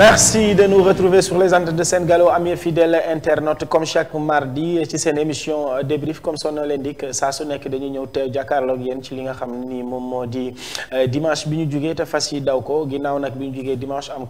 Merci de nous retrouver sur les antennes de Sen Gallo amis fidèles internautes comme chaque mardi ci seen émission débrief comme son nom l'indique saa su nekk dañuy ñëw teew jàkkaarloog yéen ci li nga xam ni moom moo di dimanche bi ñu jugee te fas yi daw ko ginnaaw nag bi ñu jugee dimanche am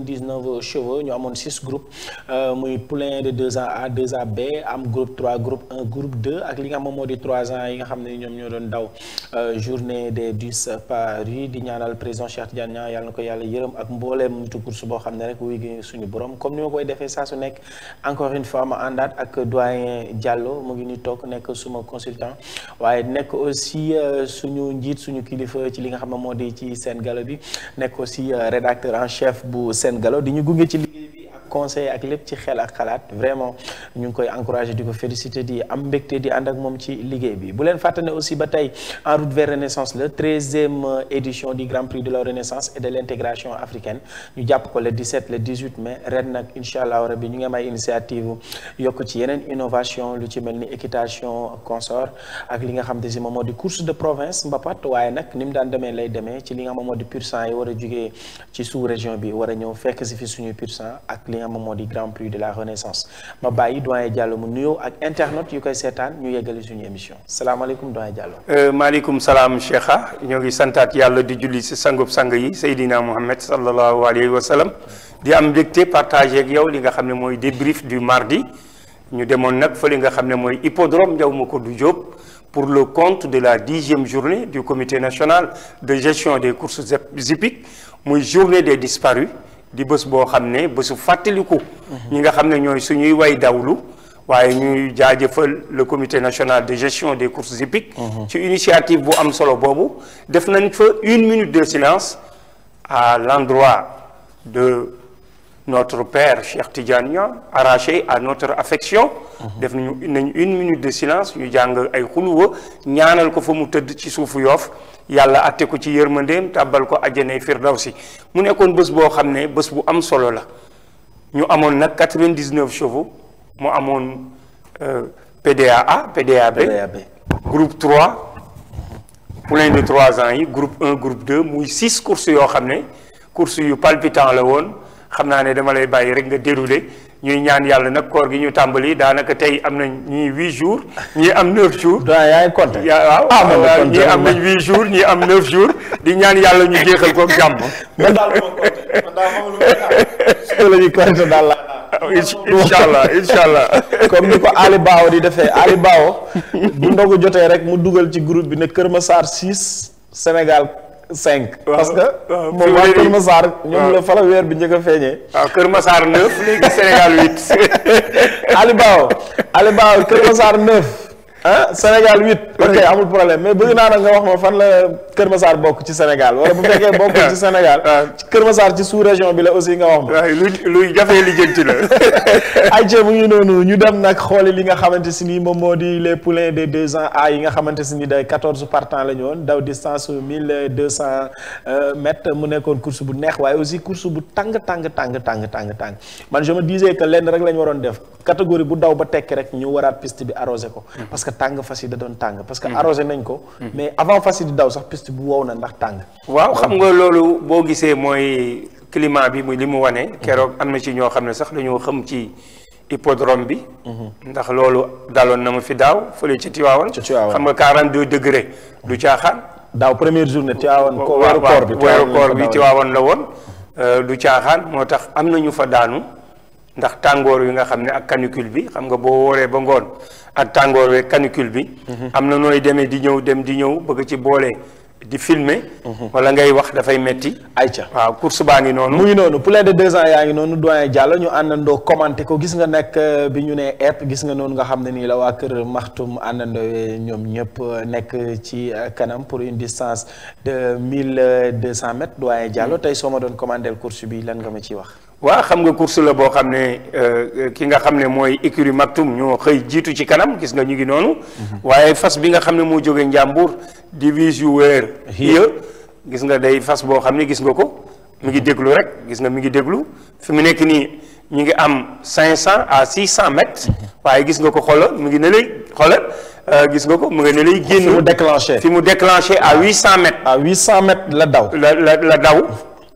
99 chevaux ñu amoon 6 groupes muy poulain de 2 ans A 2 ans B am groupe 3 groupe 1 groupe 2 ak li nga xam moom moo di 3 ans yi nga xam ne ñoom ñoo doon daw journée des 10 paris di ñaanal président Cheikh Tidiane Niang yàlla na ko yàlla yërëm ak mbooleem nitu course boo xam ne rek wuy gi suñu borom comme ni ma koy defee saa su nekk encore une fois ma àndaat ak doyen Diallo mu ngi ni toog nekk suma consultant waaye nekk aussi suñu njiit suñu kilifa ci li nga xam ne moo di ci Sen Gallo bi nekk aussi rédacteur en chef bu Sen Gallo di ñu gunge ci liggéey bi ak conseil ak lépp ci xel ak xalaat vraiment ñu ngi koy encourager di ko féliciter di am mbégte di ànd ak moom ci liggéey bi bu leen fàtte ne aussi ba tey en route vers Renaissance le treizième édition du Grand Prix de la Renaissance et de l'intégration africaine ñu jàpp ko le 17 le 18 mai ren nag incha allah rabi ñu ngi am ay initiative yokk ci yeneen innovation lu ci mel ni équitation consort ak li nga xam te si moom moo di course de province mbapat waaye nag ni mu daan demee lay demee ci li nga xam moo di pur sang yi war a jugee ci sous région bi war a ñëw fekk si fi suñuy pur sang ak li nga xam moo di Grand Prix de la Renaissance ma bàyyi doyen Diallo mu nuyoo ak internautes yu koy seetaan ñu yeggali suñu émission salaamaaleykum doyen Diallo. maaleykum salaam Cheikha ñoo ngi santaat yàlla di julli si sangub sang yi Seydina Mohamed sallallahu alayhi wa sallam di am mbégte partagé ak yow li nga xam ne mooy débrief du mardi ñu demoon nag fa li nga xam ne mooy hippodrome Ndiaw Macodou Diop pour le compte de la dixième journée du comité national de gestion des courses hippiques muy journée des disparus di bés boo xam ne bésu fàttaliku. ñi nga xam ne ñooy suñuy way dawlu waaye ñuy jaajëfal le comité national de gestion des courses hippiques. ci initiative bu am solo boobu def nañ fa une minute de silence à l'endroit de notre père Cheikh Tidiane Niang arraché à notre affection. def nañu nañ une minute de silence ñu jàng ay xuluwa ñaanal ko fa mu tëdd ci suufu yoof yàlla atte ko ci yërmandeem tàbbal ko àjjanay firdawsi mu nekkoon bés boo xam ne bés bu am solo la ñu amoon nag 99 chevaux mu amoon PDAA PDAB groupe 3 poulain de 3 ans yi groupe 1 groupe 2 muy 6 courses yoo xam ne courses yu palpitant la woon xam naa ne dama lay bàyyi rek nga déroulé ñuy ñaan yàlla nag koor gi ñu tàmbali daanaka tey am nañ ñii 8 jours ñii am 9 jours. doyen yaa ngi compté. waaw waaw ñii am nañ 8 jours ñii am 9 jours di ñaan yàlla ñu jeexal ko jàmm. man daal ma compté man daal ma lu la ñuy compté daal la. incha allah incha allah. comme ni ko Ali Bao di defee Ali Bao bu ndogu jotee rek mu dugal ci groupe bi ne Kër Massar 6 Sénégal 5. parce que moom waa Kër Massar ñoom la fa la weer bi njëkk a feeñee. waaw Kër Massar 9 léegi Sénégal 8. Ali Bao Ali Bao Kër Massar 9 ah Sénégal 8. ok amul problème mais bëgg naa nag nga wax ma fan la Kër Massar bokk ci Sénégal wala bu fekkee bokkul ci Sénégal. Kër Massar ci sous région bi la aussi nga wax ma. waaw luy luy jafee lijjanti la. ayca mu ngi noonu ñu dem nag xooli li nga xamante si ni moom moo di les poulains de deux ans A yi nga xamante si ni day quatorze partants la ñu woon daw distance mille deux cent mètres mu nekkoon course bu neex waaye aussi course bu tàng tàng tàng tàng tàng tàng man je me disais que lenn rek la ñu waroon def catégorie bu daw ba tekki rek ñu waraat piste bi arrosé ko. parce que tàng fas yi da doon tàng. parce que arrosé nañ ko. mais avant fas yi di daw sax piste bu wow na ndax tàng. waaw xam nga loolu boo gisee mooy climat bi muy li mu wane. keroog am na ci ñoo xam ne sax dañoo xam ci hippodrome bi. ndax loolu daloon na ma fi daaw fële ci Tivaouane. ci Tivaouane xam nga 42 degré du caaxaan. daaw première journée Tivaouane ko weeru koor bi weeru koor bi Tivaouane la woon. du caaxaan moo tax am na ñu fa daanu ndax tàngoor wi nga xam ne ak canicule bi xam nga boo wooree ba ngoon ak tàngoor wi canicule bi. am na nooy demee di ñëw dem di ñëw bëgg ci boole. di filmer wala ngay wax dafay metti ayca waaw course baa ngi noonu mu ngi noonu poulain de deux ans yaa ngi noonu doyen Diallo ñu àndandoo commenté ko gis nga nekk bi ñu nee epp gis nga noonu nga xam ne nii la waa kër maxtum àndandoo ñoom ñëpp nekk ci kanam pour une distance de mille deux cent mètres doyen Diallo tey soo ma doon commandé course bi lan nga ma ciy wax waa xam nga course la boo xam ne ki nga xam ne mooy écurie Maktoum ñoo xëy jiitu ci kanam gis nga ñu ngi noonu waaye fas bi nga xam ne moo jóge Njàmbur divise yu weer hiya gis nga day fas boo xam ne gis nga ko mi ngi déglu rek gis nga mi ngi déglu fi mu nekk nii ñu ngi am cinq cent à six cent mètres waaye gis nga ko xoolal mu ngi ne lay xoolal gis nga ko mu ngi ne lay génn fi mu déclenché fi mu déclenché à huit cent mètres à huit cent mètres la daw la la la daw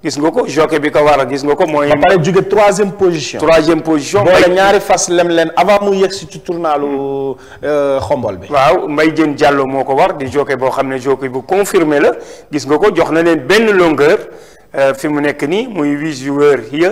gis nga ko jockey bi ko war a gis nga ko mooy ba pare jóge troisième position. troisième position boole ñaari fas lem leen avant mu yegg si ci tournalu xombol bi. waaw Mbaye Diène Diallo moo ko war di jockey boo xam ne jockey bu confirmé la gis nga ko jox na leen benn longueur fi mu nekk nii muy huit joueurs yi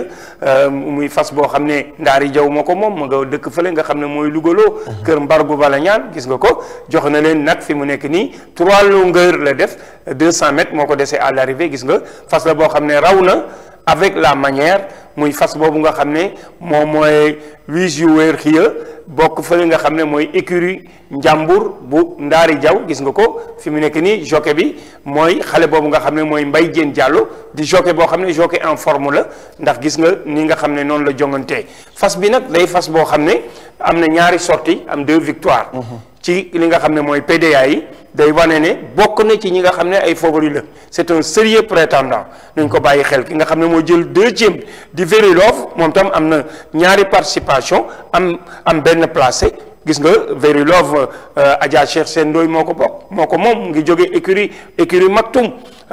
muy fas boo xam ne Ndaari Jaw moo ko moom ma nga dëkk fële nga xam ne mooy Lugaloo kër Mbargu bala ñaan gis nga ko jox na leen nag fi mu nekk nii trois longueurs la def deux cent mètres moo ko desee à l'arrivée gis nga fas la boo xam ne raw na avec la manière muy fas boobu nga xam ne moom mooy huit joueurs yi bokk fële nga xam ne mooy écurie njàmbur bu Ndaari Jaw gis nga ko fi mu nekk nii jockey bi mooy xale boobu nga xam ne mooy Mbaye Diène Diallo di jockey boo xam ne jockey en forme la ndax gis nga ni nga xam ne noonu la jongantee fas bi nag day fas boo xam ne am na ñaari sorties am deux victoires ci li nga xam ne mooy PDA yi day wane ne bokk na ci ñi nga xam ne ay favori la c'est un sérieux prétendant nañ ko bàyyi xel ki nga xam ne moo jël deuxième di Very Love moom tam am na ñaari participation am am benn placé gis nga Very Love Adja Cheikh Sène Ndoye moo ko bokk moo ko moom ngi jóge écurie écurie Maktoum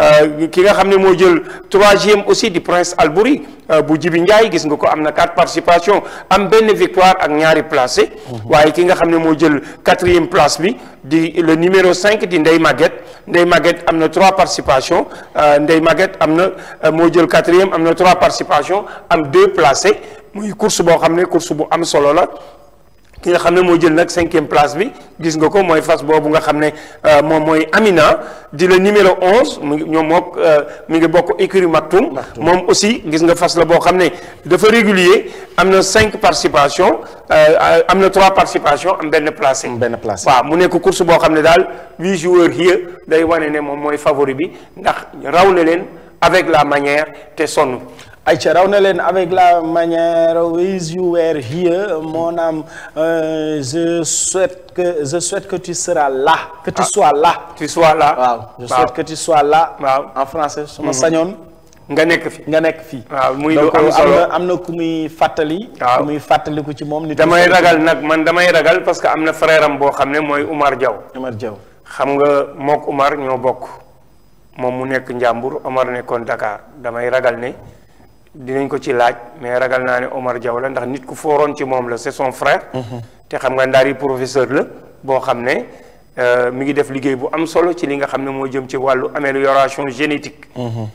ki nga xam ne moo jël troisième aussi di Prince Albouri bu Jibi Ndiaye gis nga ko am na quatre participation am benn victoire ak ñaari placé waaye ki nga xam ne moo jël quatrième place bi di le numéro cinq di Ndeye Maguette Ndeye Maguette am na trois participations Ndeye Maguette am na moo jël quatrième am na trois participations am deux placés muy course boo xam ne course bu am solo la ki nga xam ne moo jël nag cinquième place bi gis nga ko mooy fas boobu nga xam ne moom mooy Amina di le numéro onze mu ngi ñoom mook mi ngi bokk écurie Maktoum moom aussi gis nga fas la boo xam ne dafa régulier am na cinq participations am na trois participations am benn placé benn place. waaw mu nekk course boo xam ne daal huit joueurs yi day wane ne moom mooy favori bi ndax raw na leen avec la manière te sonn ayca raw na leen avec la manière with you were here mon âme euh, je souhaite que je souhaite que tu seras là que tu sois là tu sois là waaw je souhaite que tu sois là waaw en français su ma sañoon nga nekk fi nga nekk fii waaw muy lu donc am am solo na am na ku muy fàttali waaw ku muy fàttaliku ci moom nit damay ragal nag man damay ragal parce que am na frère am boo xam ne mooy Umar Diaw Omar Diaw xam nga mook Umar ñoo bokk moom mu nekk Njàmbur Umar nekkoon Dakar damay ragal ne dinañ ko ci laaj mais ragal naa ne Omar Diaw la ndax nit ku fooroon ci moom la c'est son frère te xam nga ndaari professeur la boo xam ne euh, mi ngi def liggéey bu am solo ci li nga xam ne moo jëm ci wàllu amélioration génétique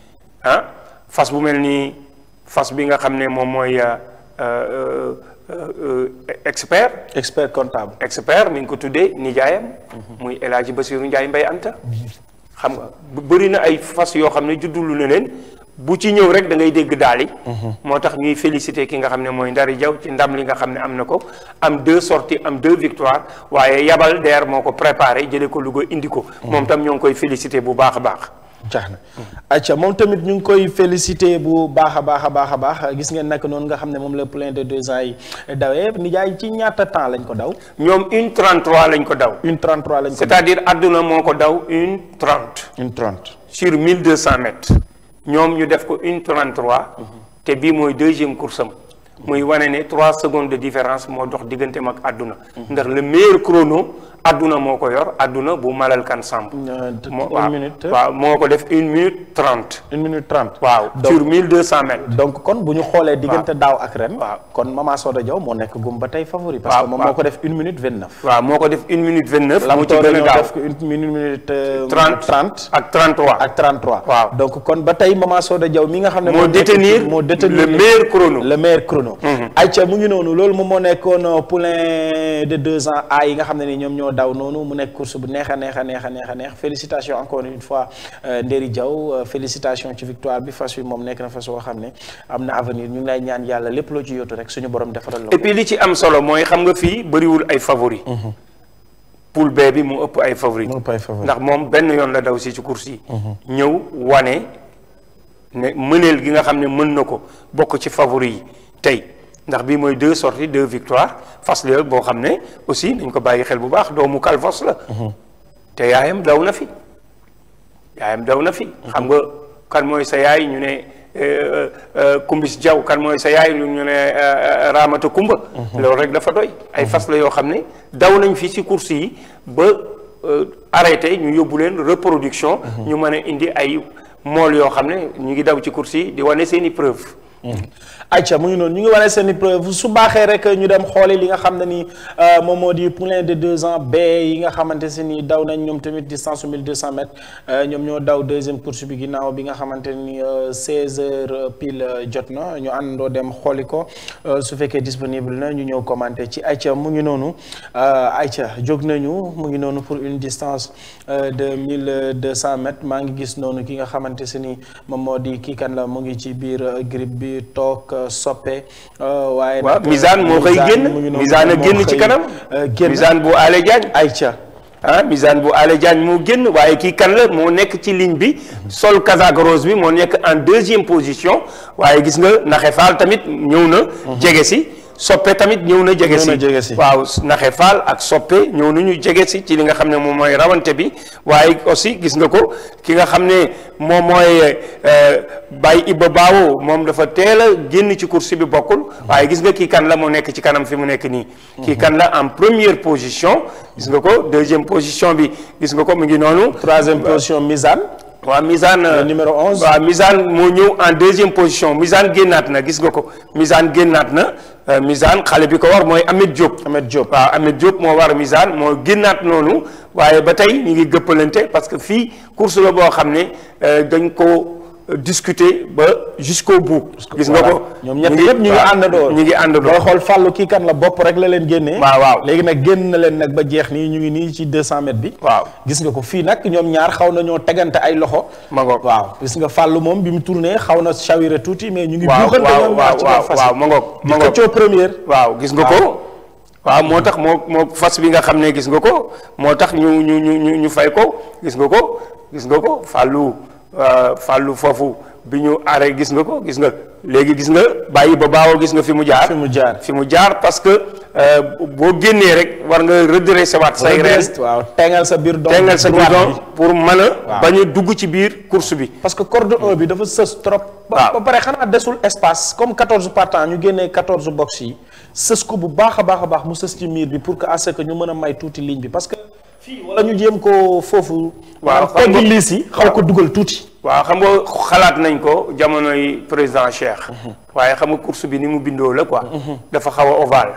ah fas bu mel ni fas bi nga xam ne moom mooy euh, euh, euh, expert expert comptable expert mi ngi ko tuddee nijaayam muy El Hadji Bassirou Ndiaye Mbaye Anta xam nga bu bëri na ay fas yoo xam ne juddulu na leen bu ci ñëw rek da ngay dégg daal yi moo tax ñuy féliciter ki nga xam ne mooy Ndari Diaw ci ndam li nga xam ne am na ko am deux sorties am deux victoires waaye yabal deer moo ko préparé jëlee ko Louga indi ko moom tam ñoo ngi koy féliciter bu baax a baax jaax na acca moom tamit ñu ngi koy félicité bu baax a baax a baax a baax gis ngeen nag noonu nga xam ne moom la plein de deux ans yi dawee nijaay ci ñaata temps lañ ko daw ñoom une 33 lañ ko daw une 33 lañ ko daw c'est-à-dire àdduna moo ko daw une 30 une 30 sur 1200 mètres ñoom ñu def ko une 33 te bii mooy deuxième course am muy wane ne 3 secondes de différence moo dox digganteem ak àdduna ndax le meilleur chrono àdduna moo ko yor àdduna bu malal kan samp moo une waaw minute waaw moo ko def une minute 30 une minute 30 waaw Donc- sur 1200 mètres donc kon bu ñu xoolee diggante daaw ak ren waaw. kon Mama Soda Diaw moo nekk gum ba tey favori parce waaw, que moom waaw. moo ko def une minute 29 waaw moo ko def une minute 29 moo ci Lamtoor gën a ñoo gaaw def ko une minute minute euh, 30 30 ak 33 ak 33 Waaw. donc kon ba tey Mama Soda Diaw mi nga xam ne moo nekk- détenir moo détenir le meilleur chrono le meilleur chrono ayca mu ngi noonu loolu moom moo nekkoon euh, poulain de deux ans a yi nga xam ne ni ñoom ñoo daw noonu mu nekk course bu neex a neex a neex a neex a neex félicitations encore une fois euh, Nderi Diaw euh, félicitations ci victoire bi fas wi moom nekk na fas woo xam ne am na avenir ñu ngi lay ñaan yàlla lépp loo ci yóotu rek suñu borom defaral la et ko puis li ci am solo mooy xam nga fii bëriwul ay favori poule B bi mu ëpp ay favori mu ëpp ay favori. ndax moom benn yoon la daw si ci course yi ñëw wane ne mëneel gi nga xam ne mën na ko bokk ci favori yi tey ndax bii mooy deux sorties deux victoires fas la boo xam ne aussi nañ ko bàyyi xel bu baax doomu Calvos la te yaayam daw na fi yaayam daw na fi xam nga kan mooy sa yaay ñu ne euh, euh, Kumbis Jaw kan mooy sa yaay ñu ne euh, Ramata Kumba loolu rek dafa doy ay fas la yoo xam ne daw nañ fi ci course yi ba euh, arrêté ñu yóbbu leen reproduction ñu mën a indi ay mool yoo xam ne ñu ngi daw ci course yi di wane seen i preuve ayca mu ngi noonu ñu ngi wane seen i preuve su baaxee rek ñu dem xooli li nga xam ne ni moom moo di poulain de deux ans B yi nga xamante se ni daw nañ ñoom tamit distance su 1200 mètres ñoom ñoo daw deuxième course bi ginnaaw bi nga xamante ni 16 heures pile jot na ñu àndandoo dem xooli ko su fekkee disponible na ñu ñëw commenter ci ayca mu ngi noonu ayca jóg nañu mu ngi noonu pour une distance de 1200 mètres maa ngi gis noonu ki nga xamante se ni moom moo di kii kan la mu ngi ci biir grippe bi toog soppe waaye waaw misaan moo koy génn misaan a génn ci kanam misaan bu ale Diagne ayca ah misaan bu ale Diagne moo génn waaye kii kan la moo nekk ci ligne bi sol casaque rose bi moo nekk en deuxième position waaye gis nga naxe faal tamit ñëw na jege si soppe tamit ñëw na jege si jege si waaw naxe faal ak soppe ñëw na ñu jege si ci li nga xam ne moom mooy rawante bi waaye aussi gis nga ko ki nga xam ne moom mooy Baye Iba Baawo moom dafa teel a génn ci course bi bokkul waaye gis nga kii kan la moo nekk ci kanam fi mu nekk nii kii kan la en première position gis nga ko deuxième position bi gis nga ko mu ngi noonu troisième position Misaan waaw Misaan numéro 11 waaw Misaan moo ñëw en deuxième position Misaan génnaat na gis nga ko Misaan génnaat na Misaan xale bi ko war mooy Ahmed Diop. Ahmed Diop waaw Ahmed Diop moo war Misaan moo génnaat noonu waaye ba tey ñu ngi gëppalante parce que fii course la boo xam ne dañ ko discuter ba jusqu'au bout. gis nga ko ñoom ñett ñëpp ñu ngi àndandoo ñu ngi àndandoo booy xool fàllu kii kan la bopp rek la leen génnee. waaw waaw léegi nag génn na leen nag ba jeex nii ñu ngi nii ci 200 mètres bi. waaw gis nga ko fii nag ñoom ñaar xaw na ñoo tegante ay loxo. ma ngoog waaw gis nga fàllu moom bi mu tourné xaw na chawire tuuti mais ñu ngi. waaw buuxante waaw ñoom ñaar ci waaw kaw fas waaw ma ngoog di ma ngoog xëccoo première. waaw gis nga ko waaw moo tax moo moo fas bi nga xam ne gis nga ko moo tax ñu ñu ñu ñu ñu fay ko gis nga ko gis nga ko fàllu fàllu foofu bi ñu arrêté gis nga ko gis nga léegi gis nga bàyyi ba baawoo gis nga fi mu jaar fi mu jaar fi mu jaar parce que boo génnee rek war nga redresser waat say reen waaw tengal sa biir doom tengal sa droite bidon bi. pour mën a bañ a dugg ci biir course bi parce que corde 1 bi dafa sës trop. ba waaw. ba pare xanaa desul espace comme 14 partants ñu génnee 14 box yi sës ko bu baax a baax a baax mu sës ci miir bi pour que à ce que ñu mën a may tuuti ligne bi parce que fii wala ñu jéem ko foofu. Waaw, maanaam xam nga- teggi liis yi xaw ko dugal tuuti. waaw xam nga xalaat nañ ko jamonoy président Cheikh waaye xam nga course bi ni mu bindoo la quoi dafa xaw a ovale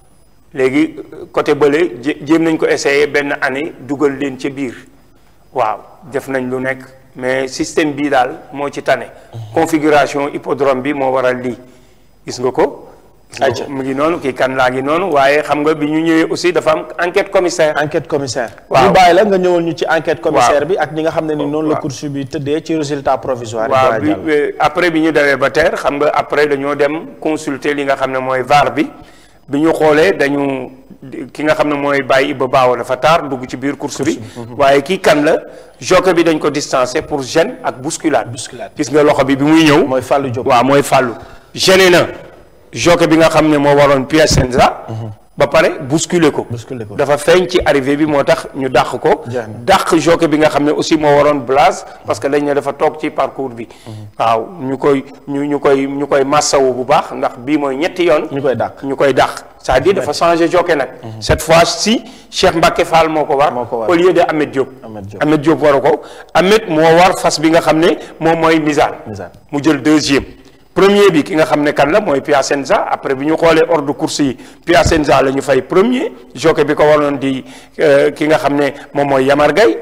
léegi côté bële jé- jéem nañ ko essayer benn année dugal leen ca biir waaw def nañ lu nekk mais système bii daal moo ci tane configuration hippodrome bi moo waral lii gis nga ko gis nga Ayca. ko mu ngi noonu kii kan laa ngi noonu waaye xam nga bi ñu ñëwee aussi dafa am enquête commissaire enquête commissaire. Waaw. ñu bàyyi la nga ñëwal ñu ci enquête commissaire Waaw. bi ak ñi nga xam ne ni noonu la Waaw. course bi tëddee ci résultat provisoire yi. waaw door a bi jàll. bi- après bi ñu dawee ba terre xam nga après dañoo dem consulter li nga xam ne mooy VAR bi bi ñu xoolee dañu ki nga xam ne mooy bàyyi Iba Baawo dafa taar dugg ci biir course bi waaye kii kan la jockey bi dañ ko distancé pour gêne ak bousculade Bousculade. gis nga loxo bi bi muy ñëw mooy Fallou Diop. waaw mooy fàllu gêné na jockey bi nga xam ne moo waroon Piacenza ba pare bousculer ko Bousculer ko. dafa feeñ ci arrivée bi moo tax ñu dàq ko Jeex na. dàq jockey bi nga xam ne aussi moo waroon Blaise parce que dañ ne dafa toog ci parcours bi waaw ñu koy ñu ñu koy ñu koy massawu bu baax ndax bii mooy ñetti yoon ñu koy dàq. ñu koy dàq c'est-à-dire dafa changé jockey nag cette fois ci Cheikh Mbacke Fall moo ko war Moo ko war. au lieu de Ahmed Diop Ahmed Diop. Ahmed Diop waru ko Ahmed moo war fas bi nga xam ne moom mooy Misaan Misaan. mu jël deuxième premier bi ki nga xam ne kan la mooy Piacenza après bi ñu xoolee ordre de course yi Piacenza la ñu fay premier jockey bi ko waroon di euh, ki nga xam ne moom mooy Yamar Gaye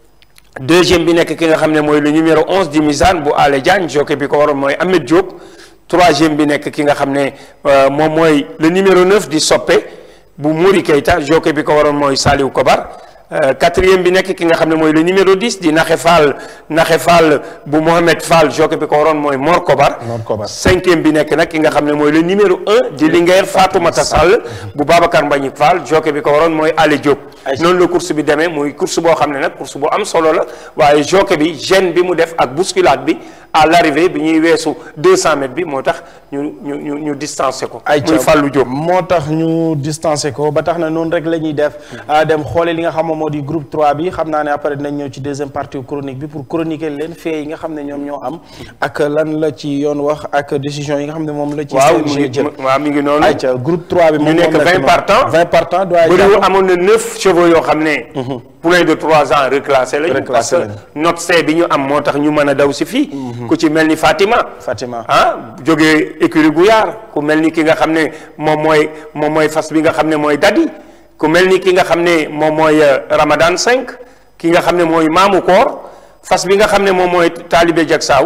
deuxième bi nekk ki nga xam ne mooy le numéro 11 di Misaan bu Ale Diagne jockey bi ko waroon mooy Ahmed Diop troisième bi nekk ki nga xam ne euh, moom mooy le numéro 9 di Soppe bu Mouri Keita jockey bi ko waroon mooy Saliou Kobar Euh, quatrième bi nekk ki nga xam ne mooy le numéro 10 di Naxe Fall Naxe Fall bu Mohamed Fall jockey bi ko waroon mooy Mor Kobar Mor Kobar. cinquième bi nekk nag ki nga xam ne mooy le numéro 1 di Linguère Fatoumata Sall bu Babacar Mbagnick Fall jockey bi ko waroon mooy Ale Diop Ayca. noonu la course bi demee muy course boo xam ne nag course bu am solo la waaye jockey bi gêne bi mu def ak bousculade bi à l'arrivée bi ñuy weesu 200 mètres bi moo tax ñu ñu ñu ñu distancé ko Ayca. muy Fallou Diop moo tax ñu distancé ko ba tax na noonu rek la ñuy def ah, dem xoole li nga xam moom moo di groupe 3 bi xam naa ne après dinañ ñëw ci deuxième partie chronique bi pour chroniquer leen fee yi nga xam ne ñoom ñoo am ak lan la ci yoon wax ak décision yi nga xam ne moom la ci waaw mu CNG ngi jël waaw mi ngi noonu ayca groupe 3 bi moom nekk moom la ci 20 moom. partants. 20 partants doy bëriwul amoon na neuf chevaux yoo xam ne poulain de trois ans reclassé lañu parce Reclassé que lañu. note C bi ñu am moo tax ñu mën a daw si fii ku ci mel ni Fatima Fatima ah jógee écurie Gouyaar ku mel ni ki nga xam ne moom mooy moom mooy fas bi nga xam ne mooy Dadi ku mel ni ki nga xam ne moom mooy euh, Ramadan 5 ki nga xam ne mooy Maamu Koor fas bi nga xam ne moom mooy Talibé Jaksaaw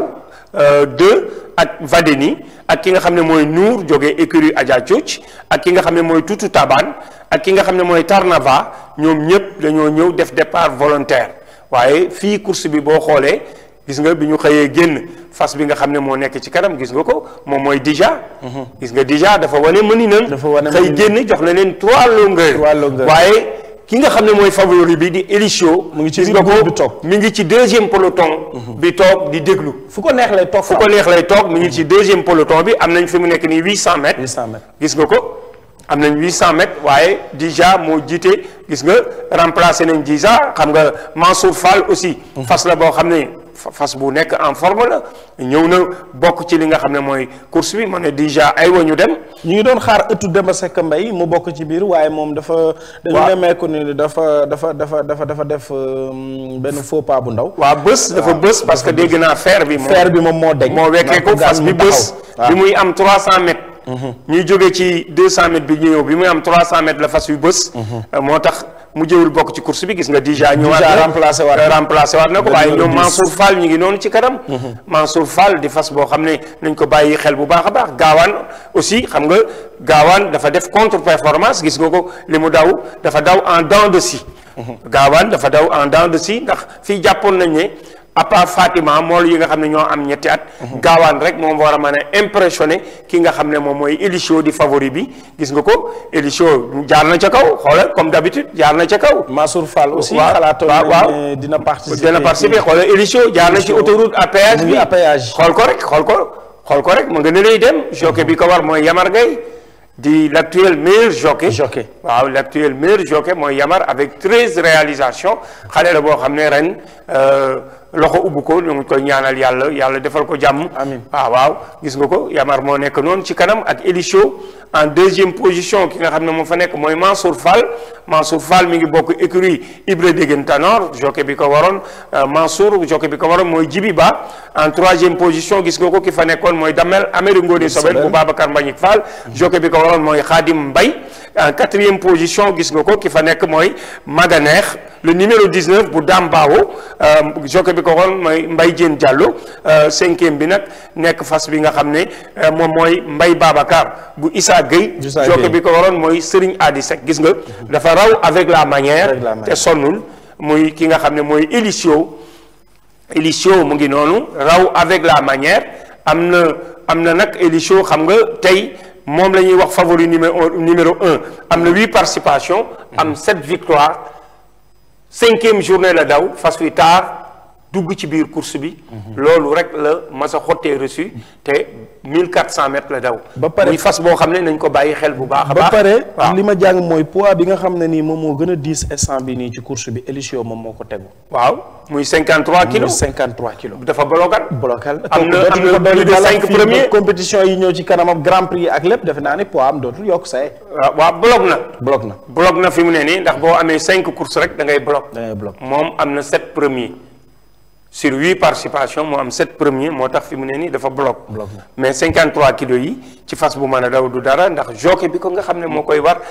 2 ak Vadeni ak ki nga xam ne mooy Nour jógee écurie Adja Thioch ak ki nga xam ne mooy Tutu Taban ak ki nga xam ne mooy Tarnava ñoom ñëpp dañoo ñëw def départ volontaire waaye fii course bi boo xoolee gis nga bi ñu xëyee génn fas bi nga xam ne moo nekk ci kanam gis nga ko moom mooy Dija. gis nga Dija dafa wane mëninam. Dafa wane xëy mëninam. génn jox na leen trois longueurs. Trois longueurs. waaye ki nga xam ne mooy favori bi di Elisio. Mu ngi ci gis biir nga groupe ko bi toog. mi ngi ci deuxième peloton. bi toog di déglu. fu ko neex lay toog fu ko neex lay toog mi ngi ci deuxième peloton bi am nañ fi mu nekk nii 800 mètres. 800 mètres. gis nga ko am nañ 800 mètres waaye Dija moo jiite gis nga remplacé nañ Dija xam nga Mansour Fall aussi. fas la boo xam ne fa- fas bu nekk en forme la ñëw na bokk ci li nga xam ne mooy course bi ma ne Dija ay wa ñu dem. ñu ngi doon xaar ëttu Demba Seck Mbaye mu bokk ci biir waaye moom dafa. dañu Waaw. nemmeeku ni dafa dafa dafa dafa dafa def euh, benn faux pas bu ndaw. waa bës dafa bës parce que dégg naa fer bi. moom fer bi moom moo deñ moo wekkee ko ndax fas bi mu taxaw. bës waaw. bi muy am 300 mètres. ñuy jógee ci 200 mètres bi ñu ñëw bi muy am 300 mètres la fas yu bës. moo tax mu jëwul bokk ci course bi gis nga déjà. ñëwaat Déjà na remplacé waat Euh, na. remplacé waat na ko Le waaye numéro ñoom 10. Mansour Fall ñu ngi noonu ci kanam. Mansour Fall di fas boo xam ne nañ ko bàyyi xel bu baax a baax gaawaan aussi xam nga gaawaan dafa def contre performance gis nga ko li mu daw dafa daw en dents de scie. gaawaan dafa daw en dents de scie ndax fii jàppoon nañ ne à part Fatima mool yi nga xam ne ñoo am ñetti at. gaawaan rek moom war a mën a impressionné ki nga xam ne moom mooy Elisio di favori bi gis nga ko Elisio jaar na ca kaw xoolal comme d'habitude jaar na ca kaw. Mansour Fall aussi waaw, xalaatoon waaw, nañ waaw. ne dina participer dina participer xoolal Elisio jaar na ci Elisio. autoroute à péage mu bi ngi à péage. xool ko rek xool ko xool ko rek mu nga ne lay dem jockey bi ko war mooy Yamar Gueye di l'actuel meilleur jockey Jockey. waaw l'actuel meilleur jockey mooy Yamar avec treize réalisations xale la boo xam ne ren euh, loxo ubbu ko ñu ngi koy ñaanal yàlla yàlla defal ko jàmm Amiin. waaw waaw gis nga ko Yamar moo nekk noonu ci kanam ak Elisio en deuxième position ki nga xam ne moo fa nekk mooy Mansour Fall Mansour Fall mi ngi bokk écurie Ibra Degen Tanor jockey bi ko waroon euh, Mansour jockey bi ko waroon mooy Djibi Ba en troisième position gis nga ko ki fa nekkoon mooy Damel Amadou Ngone Sobel bu Babacar Mbagnick Fall jockey bi ko waroon mooy Khadim Mbaye en quatrième position gis nga ko ki fa nekk mooy Maganeex le numéro 19 bu Dambaawo euh, jockey bi ko waroon mooy Mbaye Diène Diallo euh, cinquième bi nag nekk fas bi nga xam ne euh, moom mooy Mbaye Babacar bu Issa Gueye Issa jockey Gueye. bi ko waroon mooy Serigne Adi Seck gis nga dafa raw avec la manière Avec la manière. te sonnul muy ki nga xam ne mooy Elisio Elisio mu ngi noonu raw avec la manière am na am na nag Elisio xam nga tey moom la ñuy wax favori numéro numéro un am na huit participations am sept victoires cinquième journée la daw fas wi taar dugg ci biir course bi loolu rek la masa xottee reçu te 1400 mètres la daw Ba pare- muy fas boo xam ne nañ ko bàyyi xel bu baax a ba baax pare waaw li ma jàng mooy poids bi nga xam ne nii moom moo gën a diis instant bi nii ci course bi Elisio moom moo ko tegu. waaw muy 53 muy kilos 53 kilos. dafa bloqué blocal am na dootuñu am ko na dolli plus de dara cinq fii ba premiers compétition yi ñëw ci kanamam grand prix ak lépp defe naa ni poids am dootul yokk say waaw waaw bloc na bloc na bloc na fi mu ne nii ndax boo amee cinq courses rek da ngay bloc da ngay bloc moom am na sept premiers sur huit participations moo am sept premiers moo tax fi mu ne nii dafa bloc Bloc na. mais 53 kilos yi ci fas bu mën a daw du dara ndax jockey bi ko nga xam ne moo koy war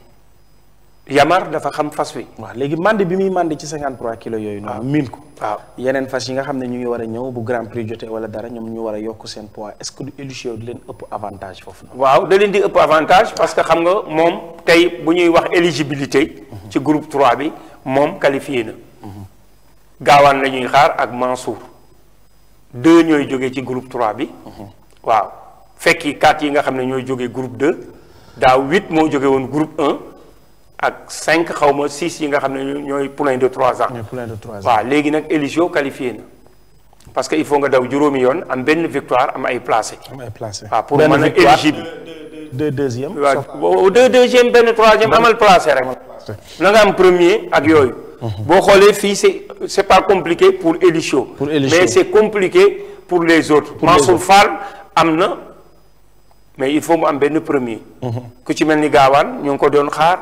Yamar dafa xam fas wi waaw léegi mandi bi muy mandi ci 53 kilos yooyu noonu miin ko waaw yeneen fas yi nga xam ne ñu ngi war a ñëw bu grand prix jotee wala dara ñoom ñu war a yokk seen poids est-ce que du Elisio di leen ëpp avantage foofu noonu waaw da leen di ëpp avantage parce que xam nga moom tey bu ñuy wax éligibilité ci groupe 3 bi moom qualifié na gaawaan la ñuy xaar ak Mansour deux ñooy jógee ci groupe 3 bi waaw fekki quatre yi nga xam ne ñooy jógee groupe 2 daaw huit moo jóge woon groupe 1 ak cinq xaw ma six yi nga xam ne ñooy poulain de trois ans ñooy poulain de trois ans waaw léegi nag Elisio qualifié na parce que il faut nga daw juróomi yoon am benn victoire am ay placé am ay placé waaw pour benn mën a victoire éligible deux deuxième waaw deux deuxième benn troisième amal placé rek na nga am premier ak yooyu boo xoolee fii c'est c'est pas compliqué pour Elisio Pour Elisio. mais c'est compliqué pour les autres les Mansour autres. Fall am na mais il faut mu am benn premier ku ci mel ni gaawaan ñu ngi ko doon xaar